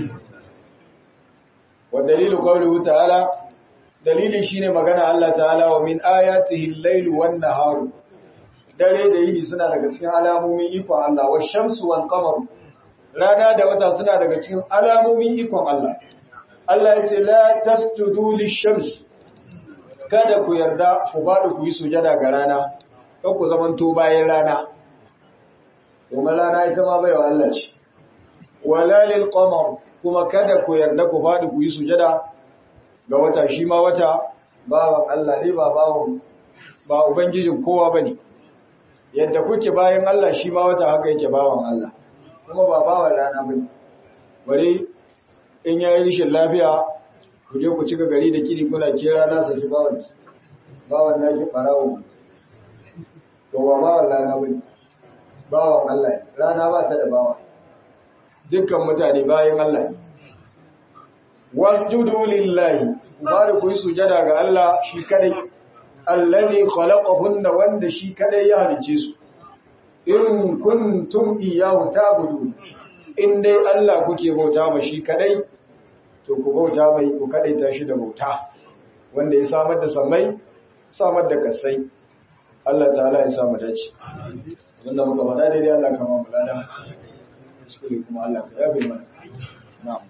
wa dalilu qawlihi ta'ala dalilin shine magana Allah ta'ala wa min ayatihi al-lailu wan-naharu dare da yini suna daga cikin alamomin ikon Allah wa shamsu wal qamar rana da wata suna daga cikin alamomin ikon Allah Allah ya ce la tasjudu lish-shams kada ku yarda ku bada ku yi sujada ga rana kan ku zamanto bayan rana kuma rana ita ma baiwa Allah ce wala lil qamar kuma kada ku yarda ku bada ku yi sujada ga wata shi ma wata bawan Allah ne ba bawan ba ubangijin kowa bane yadda kuke bayan Allah shi ma wata haka yake bawan Allah kuma ba bawan rana bane bare in yayi rishin lafiya ku je ku cika gari da kiri kuna kira na saki bawan bawan naki barawo to ba bawan rana bane bawan Allah rana ba ta da bawa dukkan mutane bayan Allah wasjudu lillahi bari ku yi sujada ga Allah shi kadai allazi khalaqahunna wanda shi kadai ya halice su in kuntum iyyahu ta'budun in dai Allah kuke bauta ma shi kadai to ku bauta mai ku kadai ta shi da bauta wanda ya samar da sammai samar da kasai Allah ta'ala ya sa mu dace wanda muka faɗa daidai Allah kama mu lada kuskure kuma Allah ka yabe mana na'am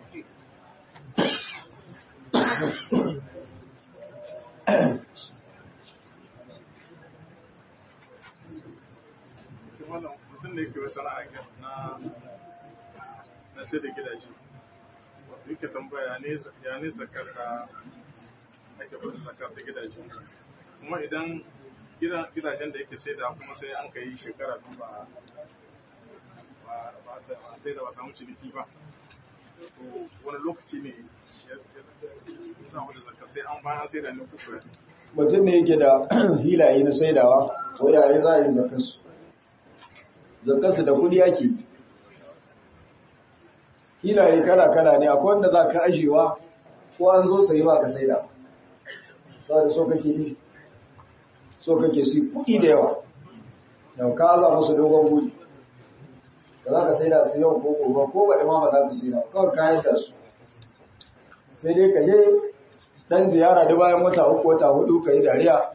mutum da yake wasu ra'ayin na na sai da gidaje wato yake tambaya ya ne zakar ka ake bada zakar ta gidaje kuma idan gidajen da yake sai da kuma sai an ka yi shekara biyu ba ba sai da ba samu ciniki ba wani lokaci ne ya samu da zakar sai an bayan sai da ne kuka mutum ne yake da hilaye na saidawa ko yayi za a yi zakarsu zakarsu da kudi ake yi hilaye kala-kala ne akwai wanda za ka ajiyewa ko an zo sayi ba ka saida ba da so kake yi so kake su kudi da yawa da ka aza musu dogon buri da za ka saida su yau ko gobe ko ba da ma ba za ka saida kawai kayan da su sai dai ka je dan ziyara da bayan wata uku wata hudu ka yi dariya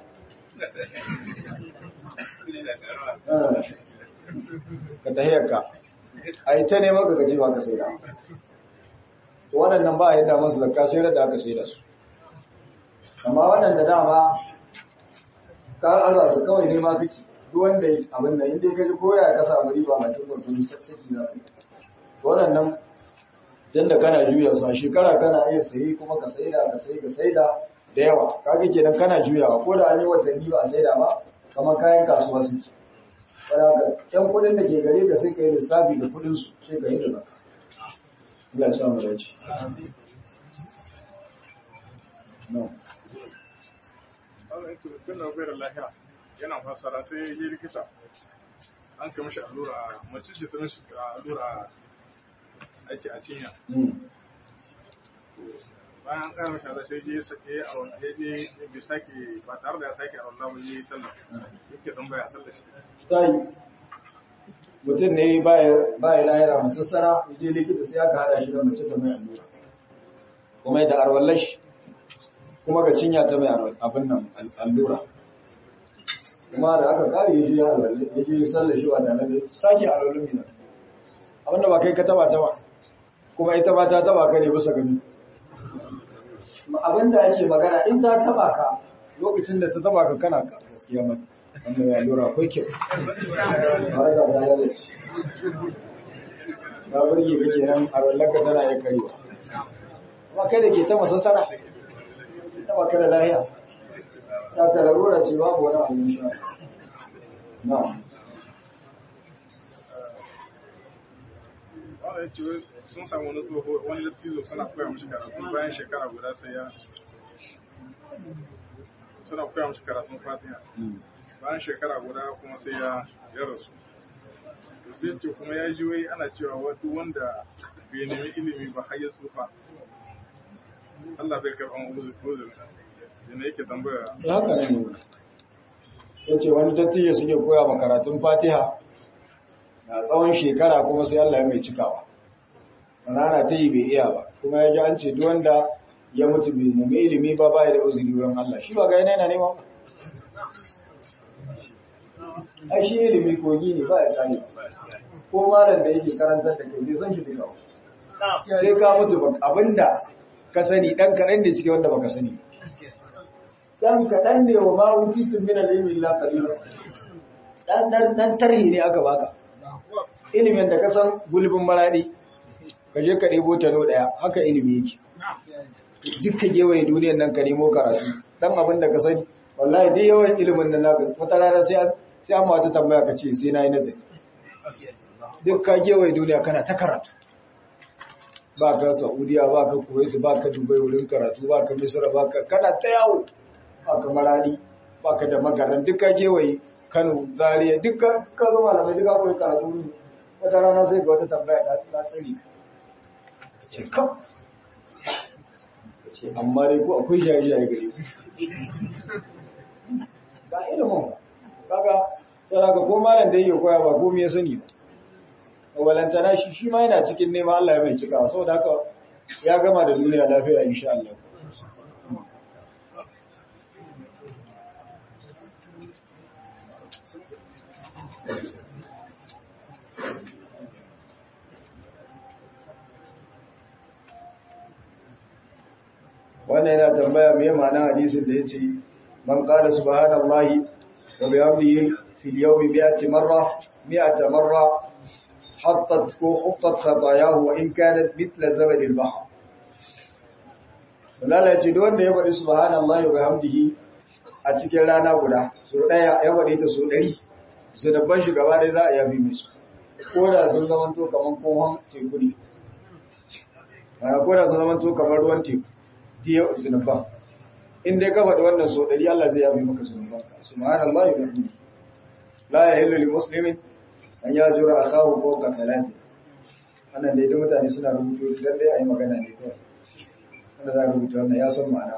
ka tahiyarka a yi ta neman ka gaji ba ka sai da to waɗannan ba a yadda masu zakka sai da aka sai da su amma waɗanda dama ka arza su kawai nema kake duk wanda abin nan inda ka ji koya ka samu riba mai tukun tuni saki za ka yi waɗannan dan da kana juya su a shekara kana iya sayi kuma ka saida ka sayi ka saida da yawa kaga kenan kana juyawa ko da an yi watanni ba a saida ba kamar kayan kasuwa suke Wadda can kudin da ke gare ka sai ka yi lissafi da kudin su sai ka yi da zaka. Allah ya sa mu dace. No. Tun da bai da lahiya yana fasara sai ya yi likita an kai mashi allura mace ce ta mashi allura aiki a cinya. bayan an ƙara mashi allura sai je ya je bai sake ba tare da ya sake a wallah ba yi sallah yake don baya sallah shi. Sai mutum ne baya lahira masu sana je likita sai aka hada shi da mace ta mai allura. Kuma da arwallar shi kuma ga cinya ta mai abin nan allura. Kuma da aka kare ya je ya alwalle ya je sallar shi ba da nan sake alwallin mina. Abinda ba kai ka taba ta ba. Kuma ita ba ta taba ka ne bisa gani. Abin da ake magana in ta taba ka lokacin da ta taba ka kana ka gaskiya mata. wannan ya lura akwai kyau har da ta lalace ta burge ka kenan a wallaka tana ya karewa kuma kai da ke ta masassara ta baka da lahiya ta ka larura ce babu wani abin sha na wanda ya ce sun samu wani tsoho wani lattizo suna koya mashi karatu bayan shekara guda sai ya suna koya mashi karatun fatiha bayan shekara guda kuma sai ya ya rasu to sai ce kuma ya ji wai ana cewa wato wanda bai nemi ilimi ba har ya tsufa Allah bai karɓan uzuri yana yake tambaya ya haka ne ya ce wani dattijo suke koya ma karatun fatiha na tsawon shekara kuma sai Allah ya mai cikawa rana ta yi bai iya ba kuma ya ji an ce duk wanda ya mutu bai nemi ilimi ba ba da uzuri wurin Allah shi ba ga yana yana nema ai shi ilimi kogi ne ba ya tsani ko malam da yake karantar da kai bai san shi duka sai ka mutu ba abinda ka sani dan kaɗan da cike wanda baka sani dan kaɗan ne wa ma wutitun min al-ilmi illa qalila dan dan dan tarhi ne aka baka ilimin da ka san gulbin maradi ka je ka ɗebo tano ɗaya haka ilimi yake duk ka gewaye duniyar nan ka nemo karatu dan abin da ka sani wallahi dai yawan ilimin nan naka wata rana sai an sai an mata tambaya ka ce sai nayi nazari duk ka gewaye duniya kana ta karatu ba ka Saudiya ba ka Kuwait ba ka Dubai wurin karatu ba ka Misra ba ka kana ta yawo ba ka Maradi ba ka da magaran duk ka gewaye Kano Zaria duk ka ka zo malamai duk ka koyi karatu ne wata rana sai ga wata tambaya ta ta tsari ka ce kam ce amma dai ko akwai jaye-jaye gare ku ba ilimin ba kaga sai ka ko malam da yake koya ba komai ya sani ba walantana shi shi ma yana cikin nema Allah ya mai cikawa saboda haka ya gama da duniya lafiya insha Allah wannan yana tambaya mai ma'ana hadisin da ya ce man qala subhanallahi wa bihamdihi fil yawmi mi'ati marra mi'ata marra hattat ko huttat khatayahu wa in kanat mithla zabad al-bahr Allah ya ce duk wanda ya faɗi subhanallahi wa bihamdihi a cikin rana guda so daya ya faɗi ta so 100 su dabban shi gaba dai za a yafi musu ko da sun zama to kaman kohon teku ne ko da sun zama to kamar ruwan teku diya zunuban in dai ka faɗi wannan so ɗari Allah zai yafi maka zunuban ka subhanallahi wa bihamdihi la yahillu lil muslimin an yajura akahu fawqa thalathi wannan dai duk mutane suna rubutu dan dai ayi magana ne kawai wanda za ka rubuta wannan ya san ma'ana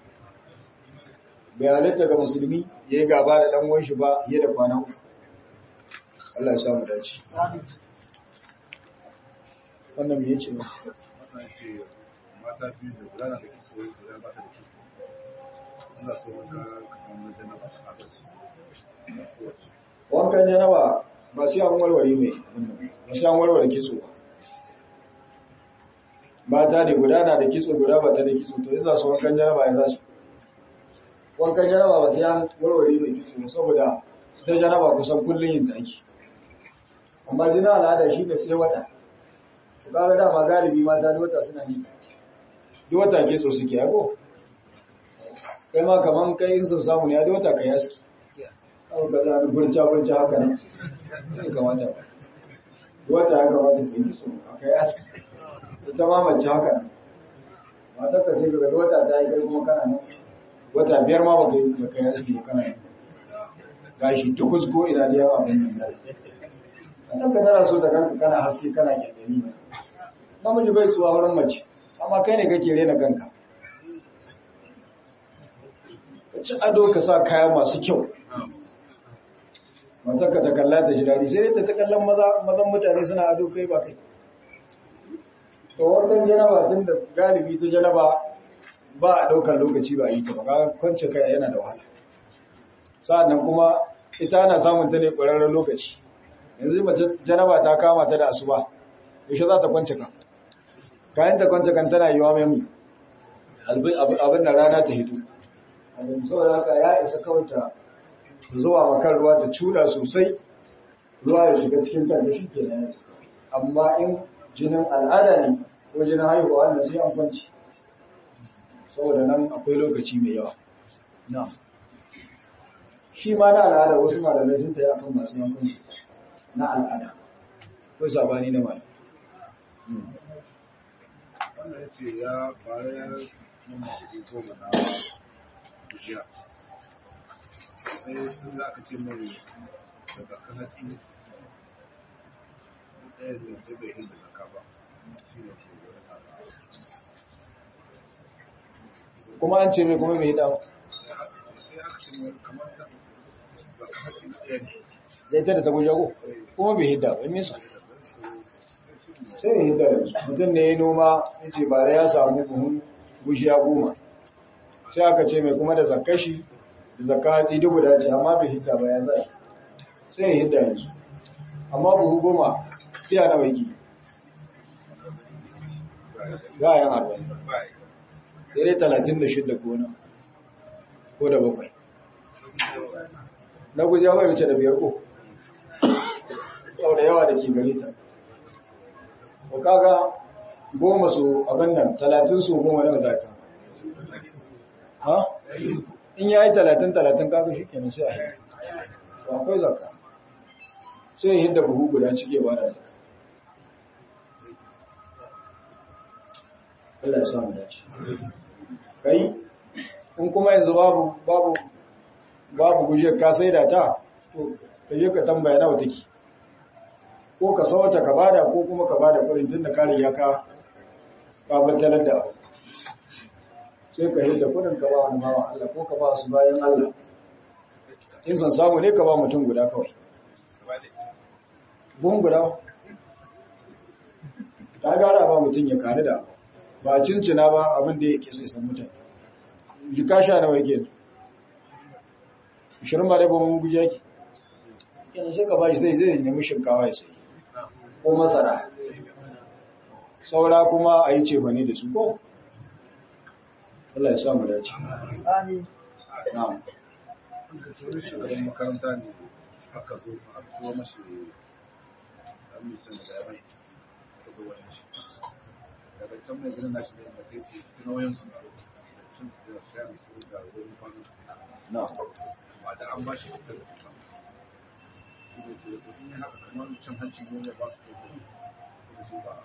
bai halitta ga musulmi ya yi gaba da ɗan uwan shi ba ya da kwana uku Allah ya samu dace wannan me yace ne wannan ce mata biyu da guda na da kiso guda ba ta da kiso ina so ka kamar da na ba ta haka su wankan janaba ba sai an warware mai ba sai an warware kitso ba mata ne guda na da kitso guda ba ta da kitso to yanzu su wankan janaba ya za su wankan janaba ba sai an warware mai kitso ba saboda ita janaba kusan kullum yin ta ake amma jina al'ada shi ne sai wata to kaga dama galibi mata da wata suna yi duk wata kitso suke yago kai ma kaman kai in sun samu ne a duk wata kai aski aka ga da burca burca haka nan ne kamata ba wata ya kamata ka yi so aka yi aski ita ma mace haka nan matar ka sai ga wata ta yi kai kuma kana nan wata biyar ma baka yi baka yi aski ba kana nan gashi tukus ko ina da yawa abin nan nan ka tana so da kanka kana haske kana kyandani ne namiji bai tsuwa wurin mace amma kai ne kake rena kanka ka ci ado ka sa kaya masu kyau matarka ta kalla ta ji daɗi sai dai ta ta kallon mazan mutane suna ado kai ba kai to wannan janaba tun da galibi ta janaba ba a ɗaukar lokaci ba a yi ta ba kaga kwance kai yana da wahala sa'annan kuma ita ana samun ta ne ƙwararren lokaci yanzu mace janaba ta kama ta da asuba yaushe za ta kwance ka kayan ta kwance kan tana yiwa mai abin da rana ta hito saboda haka ya isa kawai ta zuwa makar ruwa ta cuda sosai ruwa ya shiga cikin kanta shi ke nan amma in jinin al'ada ne ko jinin haihuwa wanda sai an kwanci saboda nan akwai lokaci mai yawa na shi ma na al'ada wasu malamai sun ta yi akan masu yankun na al'ada ko sabani na malamai wannan ya ce ya bayar mun kuɗi goma na jiya sai sun za ka ce mai daga kasashe ɗaya ne sai bai hinda zaka ba shi ne ke wani kuma an ce mai kuma mai dawo sai aka ce mai kamar da ba kasashe ɗaya ne ya ita da ta guje ko kuma bai hidda ba me yasa sai ya hidda yanzu mutum ne ya noma ya ce bare ya samu buhun gushiya goma sai aka ce mai kuma da zakashi da zakati duk guda ce amma bai hidda ba ya zai sai ya hidda yanzu amma buhu goma tiya na waiki za a yi arba'in dare talatin da shidda gona ko da bakwai na gujewa bai wuce da biyar ko sau da yawa da ke gare ta ko kaga goma su abin nan talatin su goma na zaka ha in ya yi talatin talatin kaga shi kenan sai a yi to akwai zaka sai ya hidda buhu guda cike ba da zaka Allah ya samu dace kai in kuma yanzu babu babu babu guje ka sai da ta to ka je ka tambaya nawa take ko ka sauta ka bada ko kuma ka bada kuɗin tun da kare ya ka ka battalar da abu sai ka hidda kuɗin ka ba wani bawa Allah ko ka ba su bayan Allah in san samu ne ka ba mutum guda kawai buhun guda ta gara ba mutum ya kani da ba cincina ba abin da yake sai san mutane jika sha nawa yake ishirin ba dai ba mun guje yake yana sai ka ba shi zai zai nemi shinkawa ya sayi ko masara saura kuma a yi cefane da su ko Allah ya samu dace amin na'am shugaban makaranta ne aka zo a tuwo mashi dan misan da ya bai aka zo wajen shi daga can mai gidan nashi ne da sai ce nauyin su sun da shayar su da wurin kwanan su na'am ba da an ba shi fitar da kusa shi ne ce da in haka kamar cin hanci ne ya ba su to da shi ba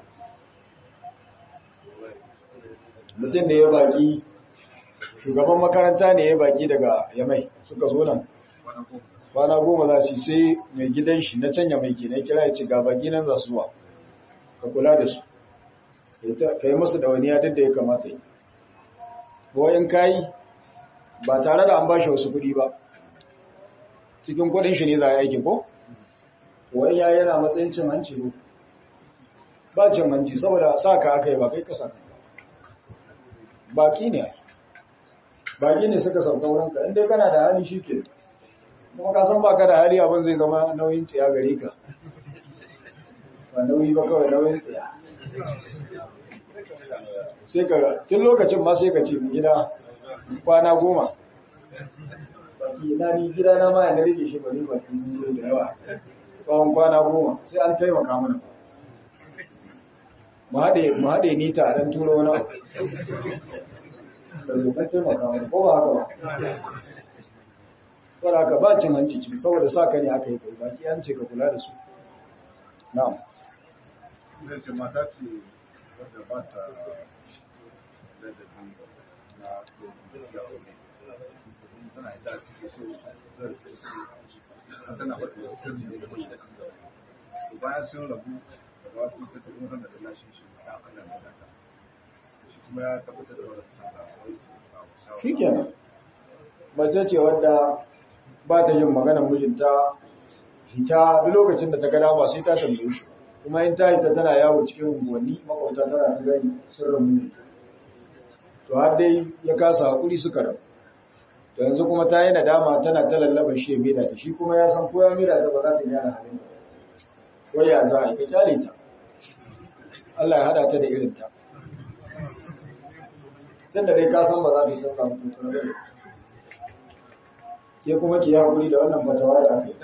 mutum da ya baki shugaban makaranta ne ya baki daga yamai suka zo nan wannan ko kwana goma za su yi sai mai gidan shi na canya mai ke na kira ya ce ga baki nan za su zuwa ka kula da su ka yi musu ɗawainiya duk da ya kamata yi ko in ka yi ba tare da an ba shi wasu kuɗi ba cikin kuɗin shi ne za a yi aikin ko wani ya yana matsayin cin hanci ne ba cin hanci saboda sa ka aka yi ba kai ka sa kanka baki ne baki ne suka sauka wurinka inda kana da hali shi ke kuma ka san baka da hali abin zai zama nauyin tsiya gare ka ba nauyi ba kawai nauyin tsiya sai ka tun lokacin ma sai ka ce gida kwana goma baki na ni gida na ma yana rike shi bari baki sun yi da yawa tsawon kwana goma sai an taimaka mana mu haɗe ni ta ɗan turo wani abu sarrafa taimaka mana ko ba haka ba wadda aka ba cin hanci ciki saboda sa ka ne aka yi kai baki an ce ka kula da su na'am ne ce mata ce wadda ba ta da da na yaro ne tana da take so tana faɗi sirri ne da mai da kanta to bayan sun rabu da ba ku sai ta kuma tana da lashin shi da Allah ne da ta shi kuma ya tabbatar da wannan tana da shi kenan mace ce wadda ba ta yin maganar mijinta hita duk lokacin da ta gada ba sai ta tambaye shi kuma in ta hita tana yawo cikin unguwanni makwabta tana ta gani sirrin mijin to har dai ya kasa hakuri suka rabu to yanzu kuma ta yi nadama tana ta lallaba shi ya maida ta shi kuma ya san ko ya maida ta ba za ta gyara halin ba ko ya za a yi ka kyale ta Allah ya hada ta da irin ta tun da dai ka san ba za ta sauka mutum kuma ba ke kuma ki haƙuri da wannan fatawa da aka yi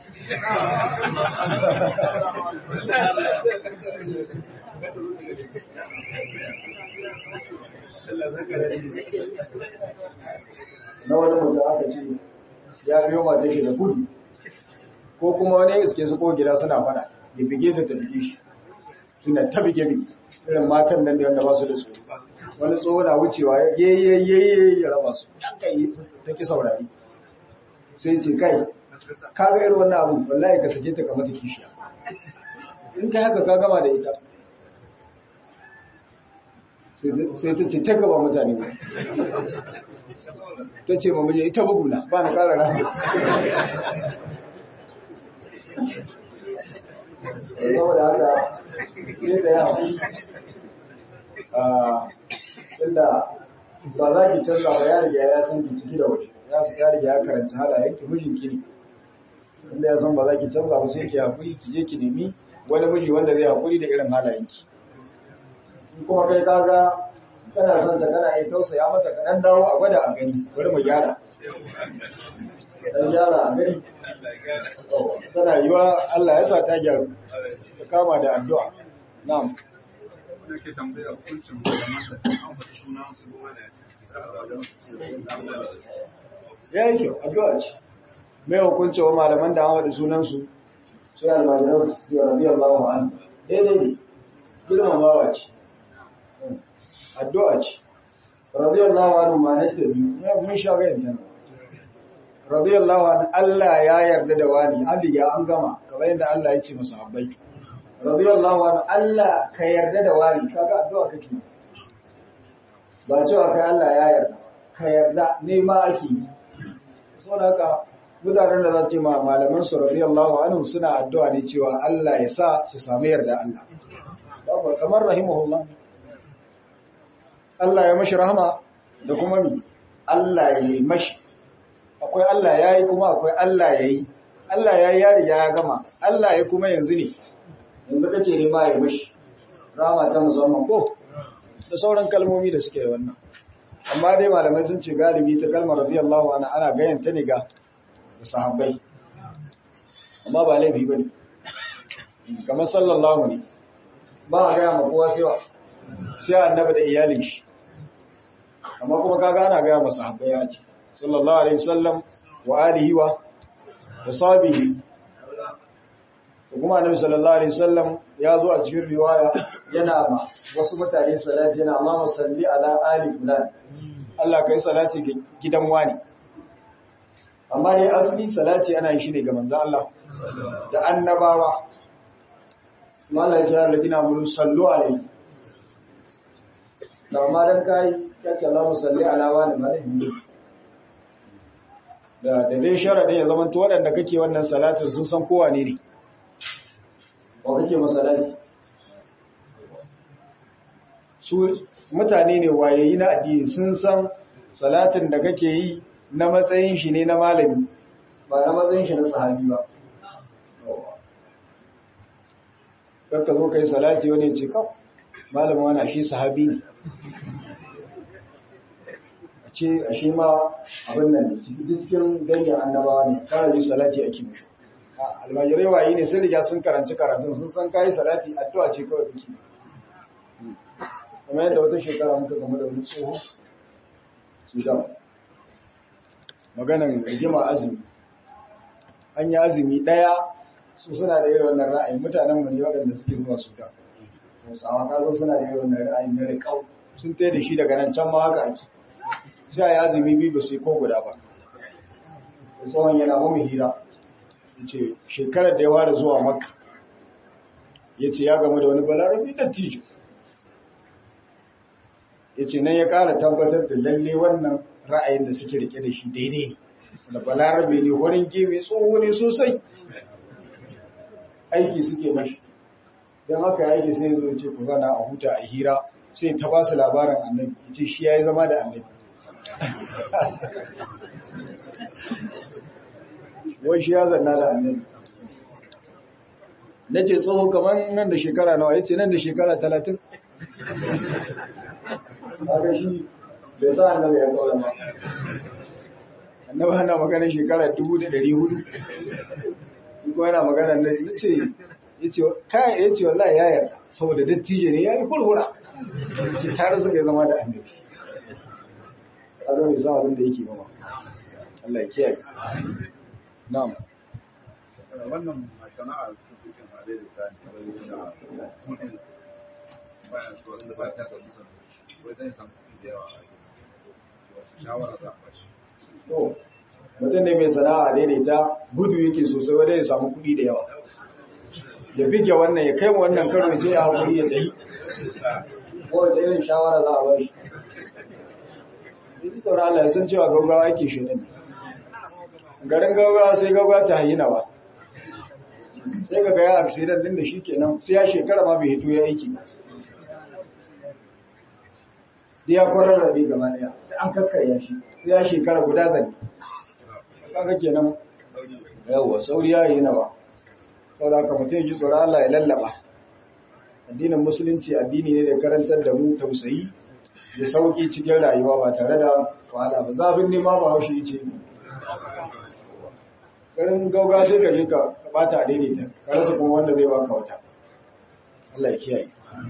na wani mutum aka ce ya biyo mata shi da kudu ko kuma wani iske su ko gida suna fada ya bige da ta bige shi suna ta bige bige irin matan nan da wanda ba su da tsoro wani tsoho na wucewa ya ye ye ya raba su ta ki saurari sai ce kai ka ga irin wannan abu wallahi ka sake ta ka mata kishiya in ka haka ka gama da ita sai ta ce ta gaba mutane ba ta ce ma muje ita buguna ba na kara rana saboda haka sai da ya inda ba za ki canza ba ya riga ya san ki ciki da waje ya su ya riga ya karanta halayen ki mijin ki ne inda ya san ba za ki canza ba sai ki hakuri ki je ki nemi wani miji wanda zai hakuri da irin halayen ki kuma kai kaga kana son ta kana yi tausaya mata ka dan dawo a gwada a gani bari mu gyara dan gyara a gani tana yiwa Allah ya sa ta gyaru ta kama da addu'a na'am da ke tambaya hukuncin malaman da an faɗi sunan su ya yi kyau addu'a ce mai hukunci wa malaman da hawa da sunansu sai almajiran su yi rabi Allah wa an daidai ne girmamawa ce addu'a ce rabi Allah wa an ma na tabi ya mun sha ga yanta rabi Allah wa an Allah ya yarda da wani an riga an gama kamar yadda Allah ya ce masa habbai rabi Allah wa an Allah ka yarda da wani kaga addu'a kake ba cewa kai Allah ya yarda ka yarda nema ake yi saboda haka mutanen da za ce ma malaman su radiyallahu anhu suna addu'a ne cewa Allah ya sa su samu yarda Allah babu kamar rahimahullah Allah ya mashi rahama da kuma mi Allah ya yi mashi akwai Allah ya yi kuma akwai Allah ya yi Allah ya yi yari ya gama Allah ya kuma yanzu ne yanzu kake nema ya mishi rama ta musamman ko da sauran kalmomi da suke wannan amma dai malamai sun ce galibi ta kalmar radiyallahu anha ana gayan ta ne ga sahabbai amma ba laifi bane kamar sallallahu ne ba a gaya ma kowa sai wa sai annabi da iyalin shi amma kuma kaga ana gaya masa sahabbai ya ce sallallahu alaihi wasallam wa alihi wa sahbihi kuma annabi sallallahu alaihi wasallam ya zo a cikin riwaya yana ma wasu mutane salati yana ma musalli ala ali fulan Allah kai salati ga gidan wani amma dai asali salati ana yin shi ne ga manzo Allah da annabawa mala ya ladina mun sallu alaihi da amma dan kai kace Allah musalli ala wani malaihi da da dai sharadin ya zama to waɗanda kake wannan salatin sun san kowa ne ne wa kake masalati su mutane ne wayayi na addini sun san salatin da kake yi na matsayin shi ne na malami ba na matsayin shi na sahabi ba kakka zo ka yi salati wani ce kawo malamin wani shi sahabi ne a ce a shi ma abin nan cikin dangin annabawa ne kara yi salati a kimi almajirai wayi ne sai riga sun karanci karatun sun san kayi salati addu'a ce kawai kake kuma yadda wata shekara muka game da wani tsoho sudan maganan rigima azumi an yi azumi ɗaya su suna da irin wannan ra'ayin mutanen mu ne waɗanda suke zuwa sudan hausawa ka zo suna da irin wannan ra'ayin na riƙau sun tai da shi daga nan can ma haka ake sai a yi azumi biyu ba sai ko guda ba tsohon yana mu hira ce shekarar da ya ware zuwa makka ya ce ya gamu da wani balarabi da tijo ya ce nan ya ƙara tabbatar da lalle wannan ra'ayin da suke rike da shi daidai ne da balarabe ne wurin gemi tsoho ne sosai aiki suke mashi don haka ya aiki sai zo ce ku zana a huta a hira sai ta ba su labarin annabi ya ce shi ya yi zama da annabi wai shi ya zanna da annabi na ce tsoho kamar nan da shekara nawa ya ce nan da shekara talatin haka shi bai sa annabi ya kawo ba annabi ana maganin shekara dubu da dari hudu kuma yana magana na ce ya ce kayan ya ce wallahi ya yarda saboda dattijo ne ya yi kurkura ce tare suka zama da annabi a zama bai sa abin da yake ba Allah ya kiyaye Na'am. Wannan sana'a su suke hade da tsani da kudin bayan su wanda ba ta samu samu wai zai samu kudi da yawa a shawara za a bashi. To, mutum ne mai sana'a daidaita gudu yake sosai wanda ya samu kudi da yawa. Ya bige wannan ya kai wannan karo ya ce ya haƙuri ya tafi. Kowace irin shawara za a bashi. Yanzu tsoron Allah ya san cewa gaugawa yake shi ne. garin gaugawa sai gaugawa ta yi nawa sai ga gaya accident din da shi kenan sai ya shekara ma bai hito ya aiki ba da ya kwarar rabe gaba daya da an kakkarya shi sai ya shekara guda zane kaga kenan yawa sauri ya yi nawa saboda haka mutum ji tsoron Allah ya lallaba addinin musulunci addini ne da karantar da mu tausayi da sauki cikin rayuwa ba tare da wahala ba zafin nema ba haushi ce garin gauga sai ka je ka bata daidaita ka rasa kuma wanda zai baka wata Allah ya kiyaye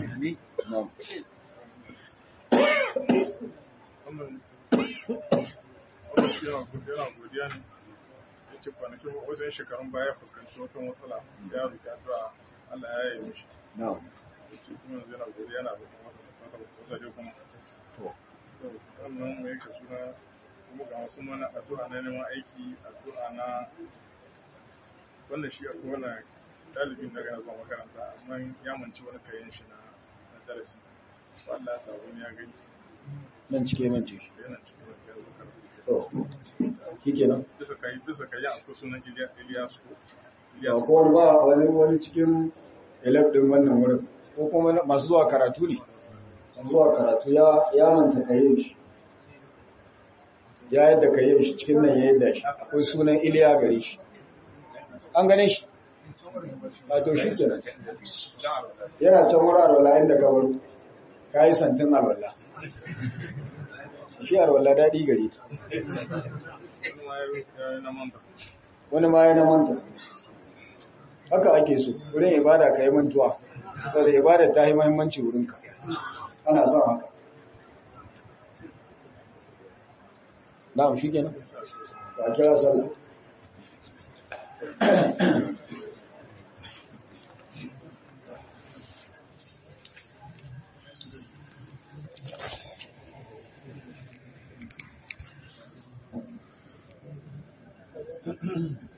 yana godiya ne ya ce kwanakin wajen shekarun baya fuskanci wata matsala ya rufe addu'a Allah ya yi mishi na'am ce kuma yanzu yana godiya na da kuma wata wajaje kuma to wannan mai ka suna kuma ga wasu mana addu'a na neman aiki addu'a na wannan shi akwai wani ɗalibin da yana zuwa makaranta amma ya manci wani kayan shi na darasi to Allah ya sa wani ya gani nan cike man ce shi yana cikin wani yanzu karatu to shikenan bisa kai bisa kai akwai sunan Iliya Iliyasu ba Iliyasu ko wani ba wani wani cikin elef din wannan wurin ko kuma masu zuwa karatu ne masu zuwa karatu ya ya manta kayan shi ya yadda kayan shi cikin nan ya yadda shi akwai sunan Iliya gare shi an gane shi a to shi kenan yana can wuri alwala inda ka baro ka yi santin alwala shi alwala daɗi gare ta wani ma yana manta haka ake so wurin ibada ka yi mantuwa saboda ibada ta yi mahimmanci wurinka ana son haka na'am shi kenan ba kira sallah Mm-hmm.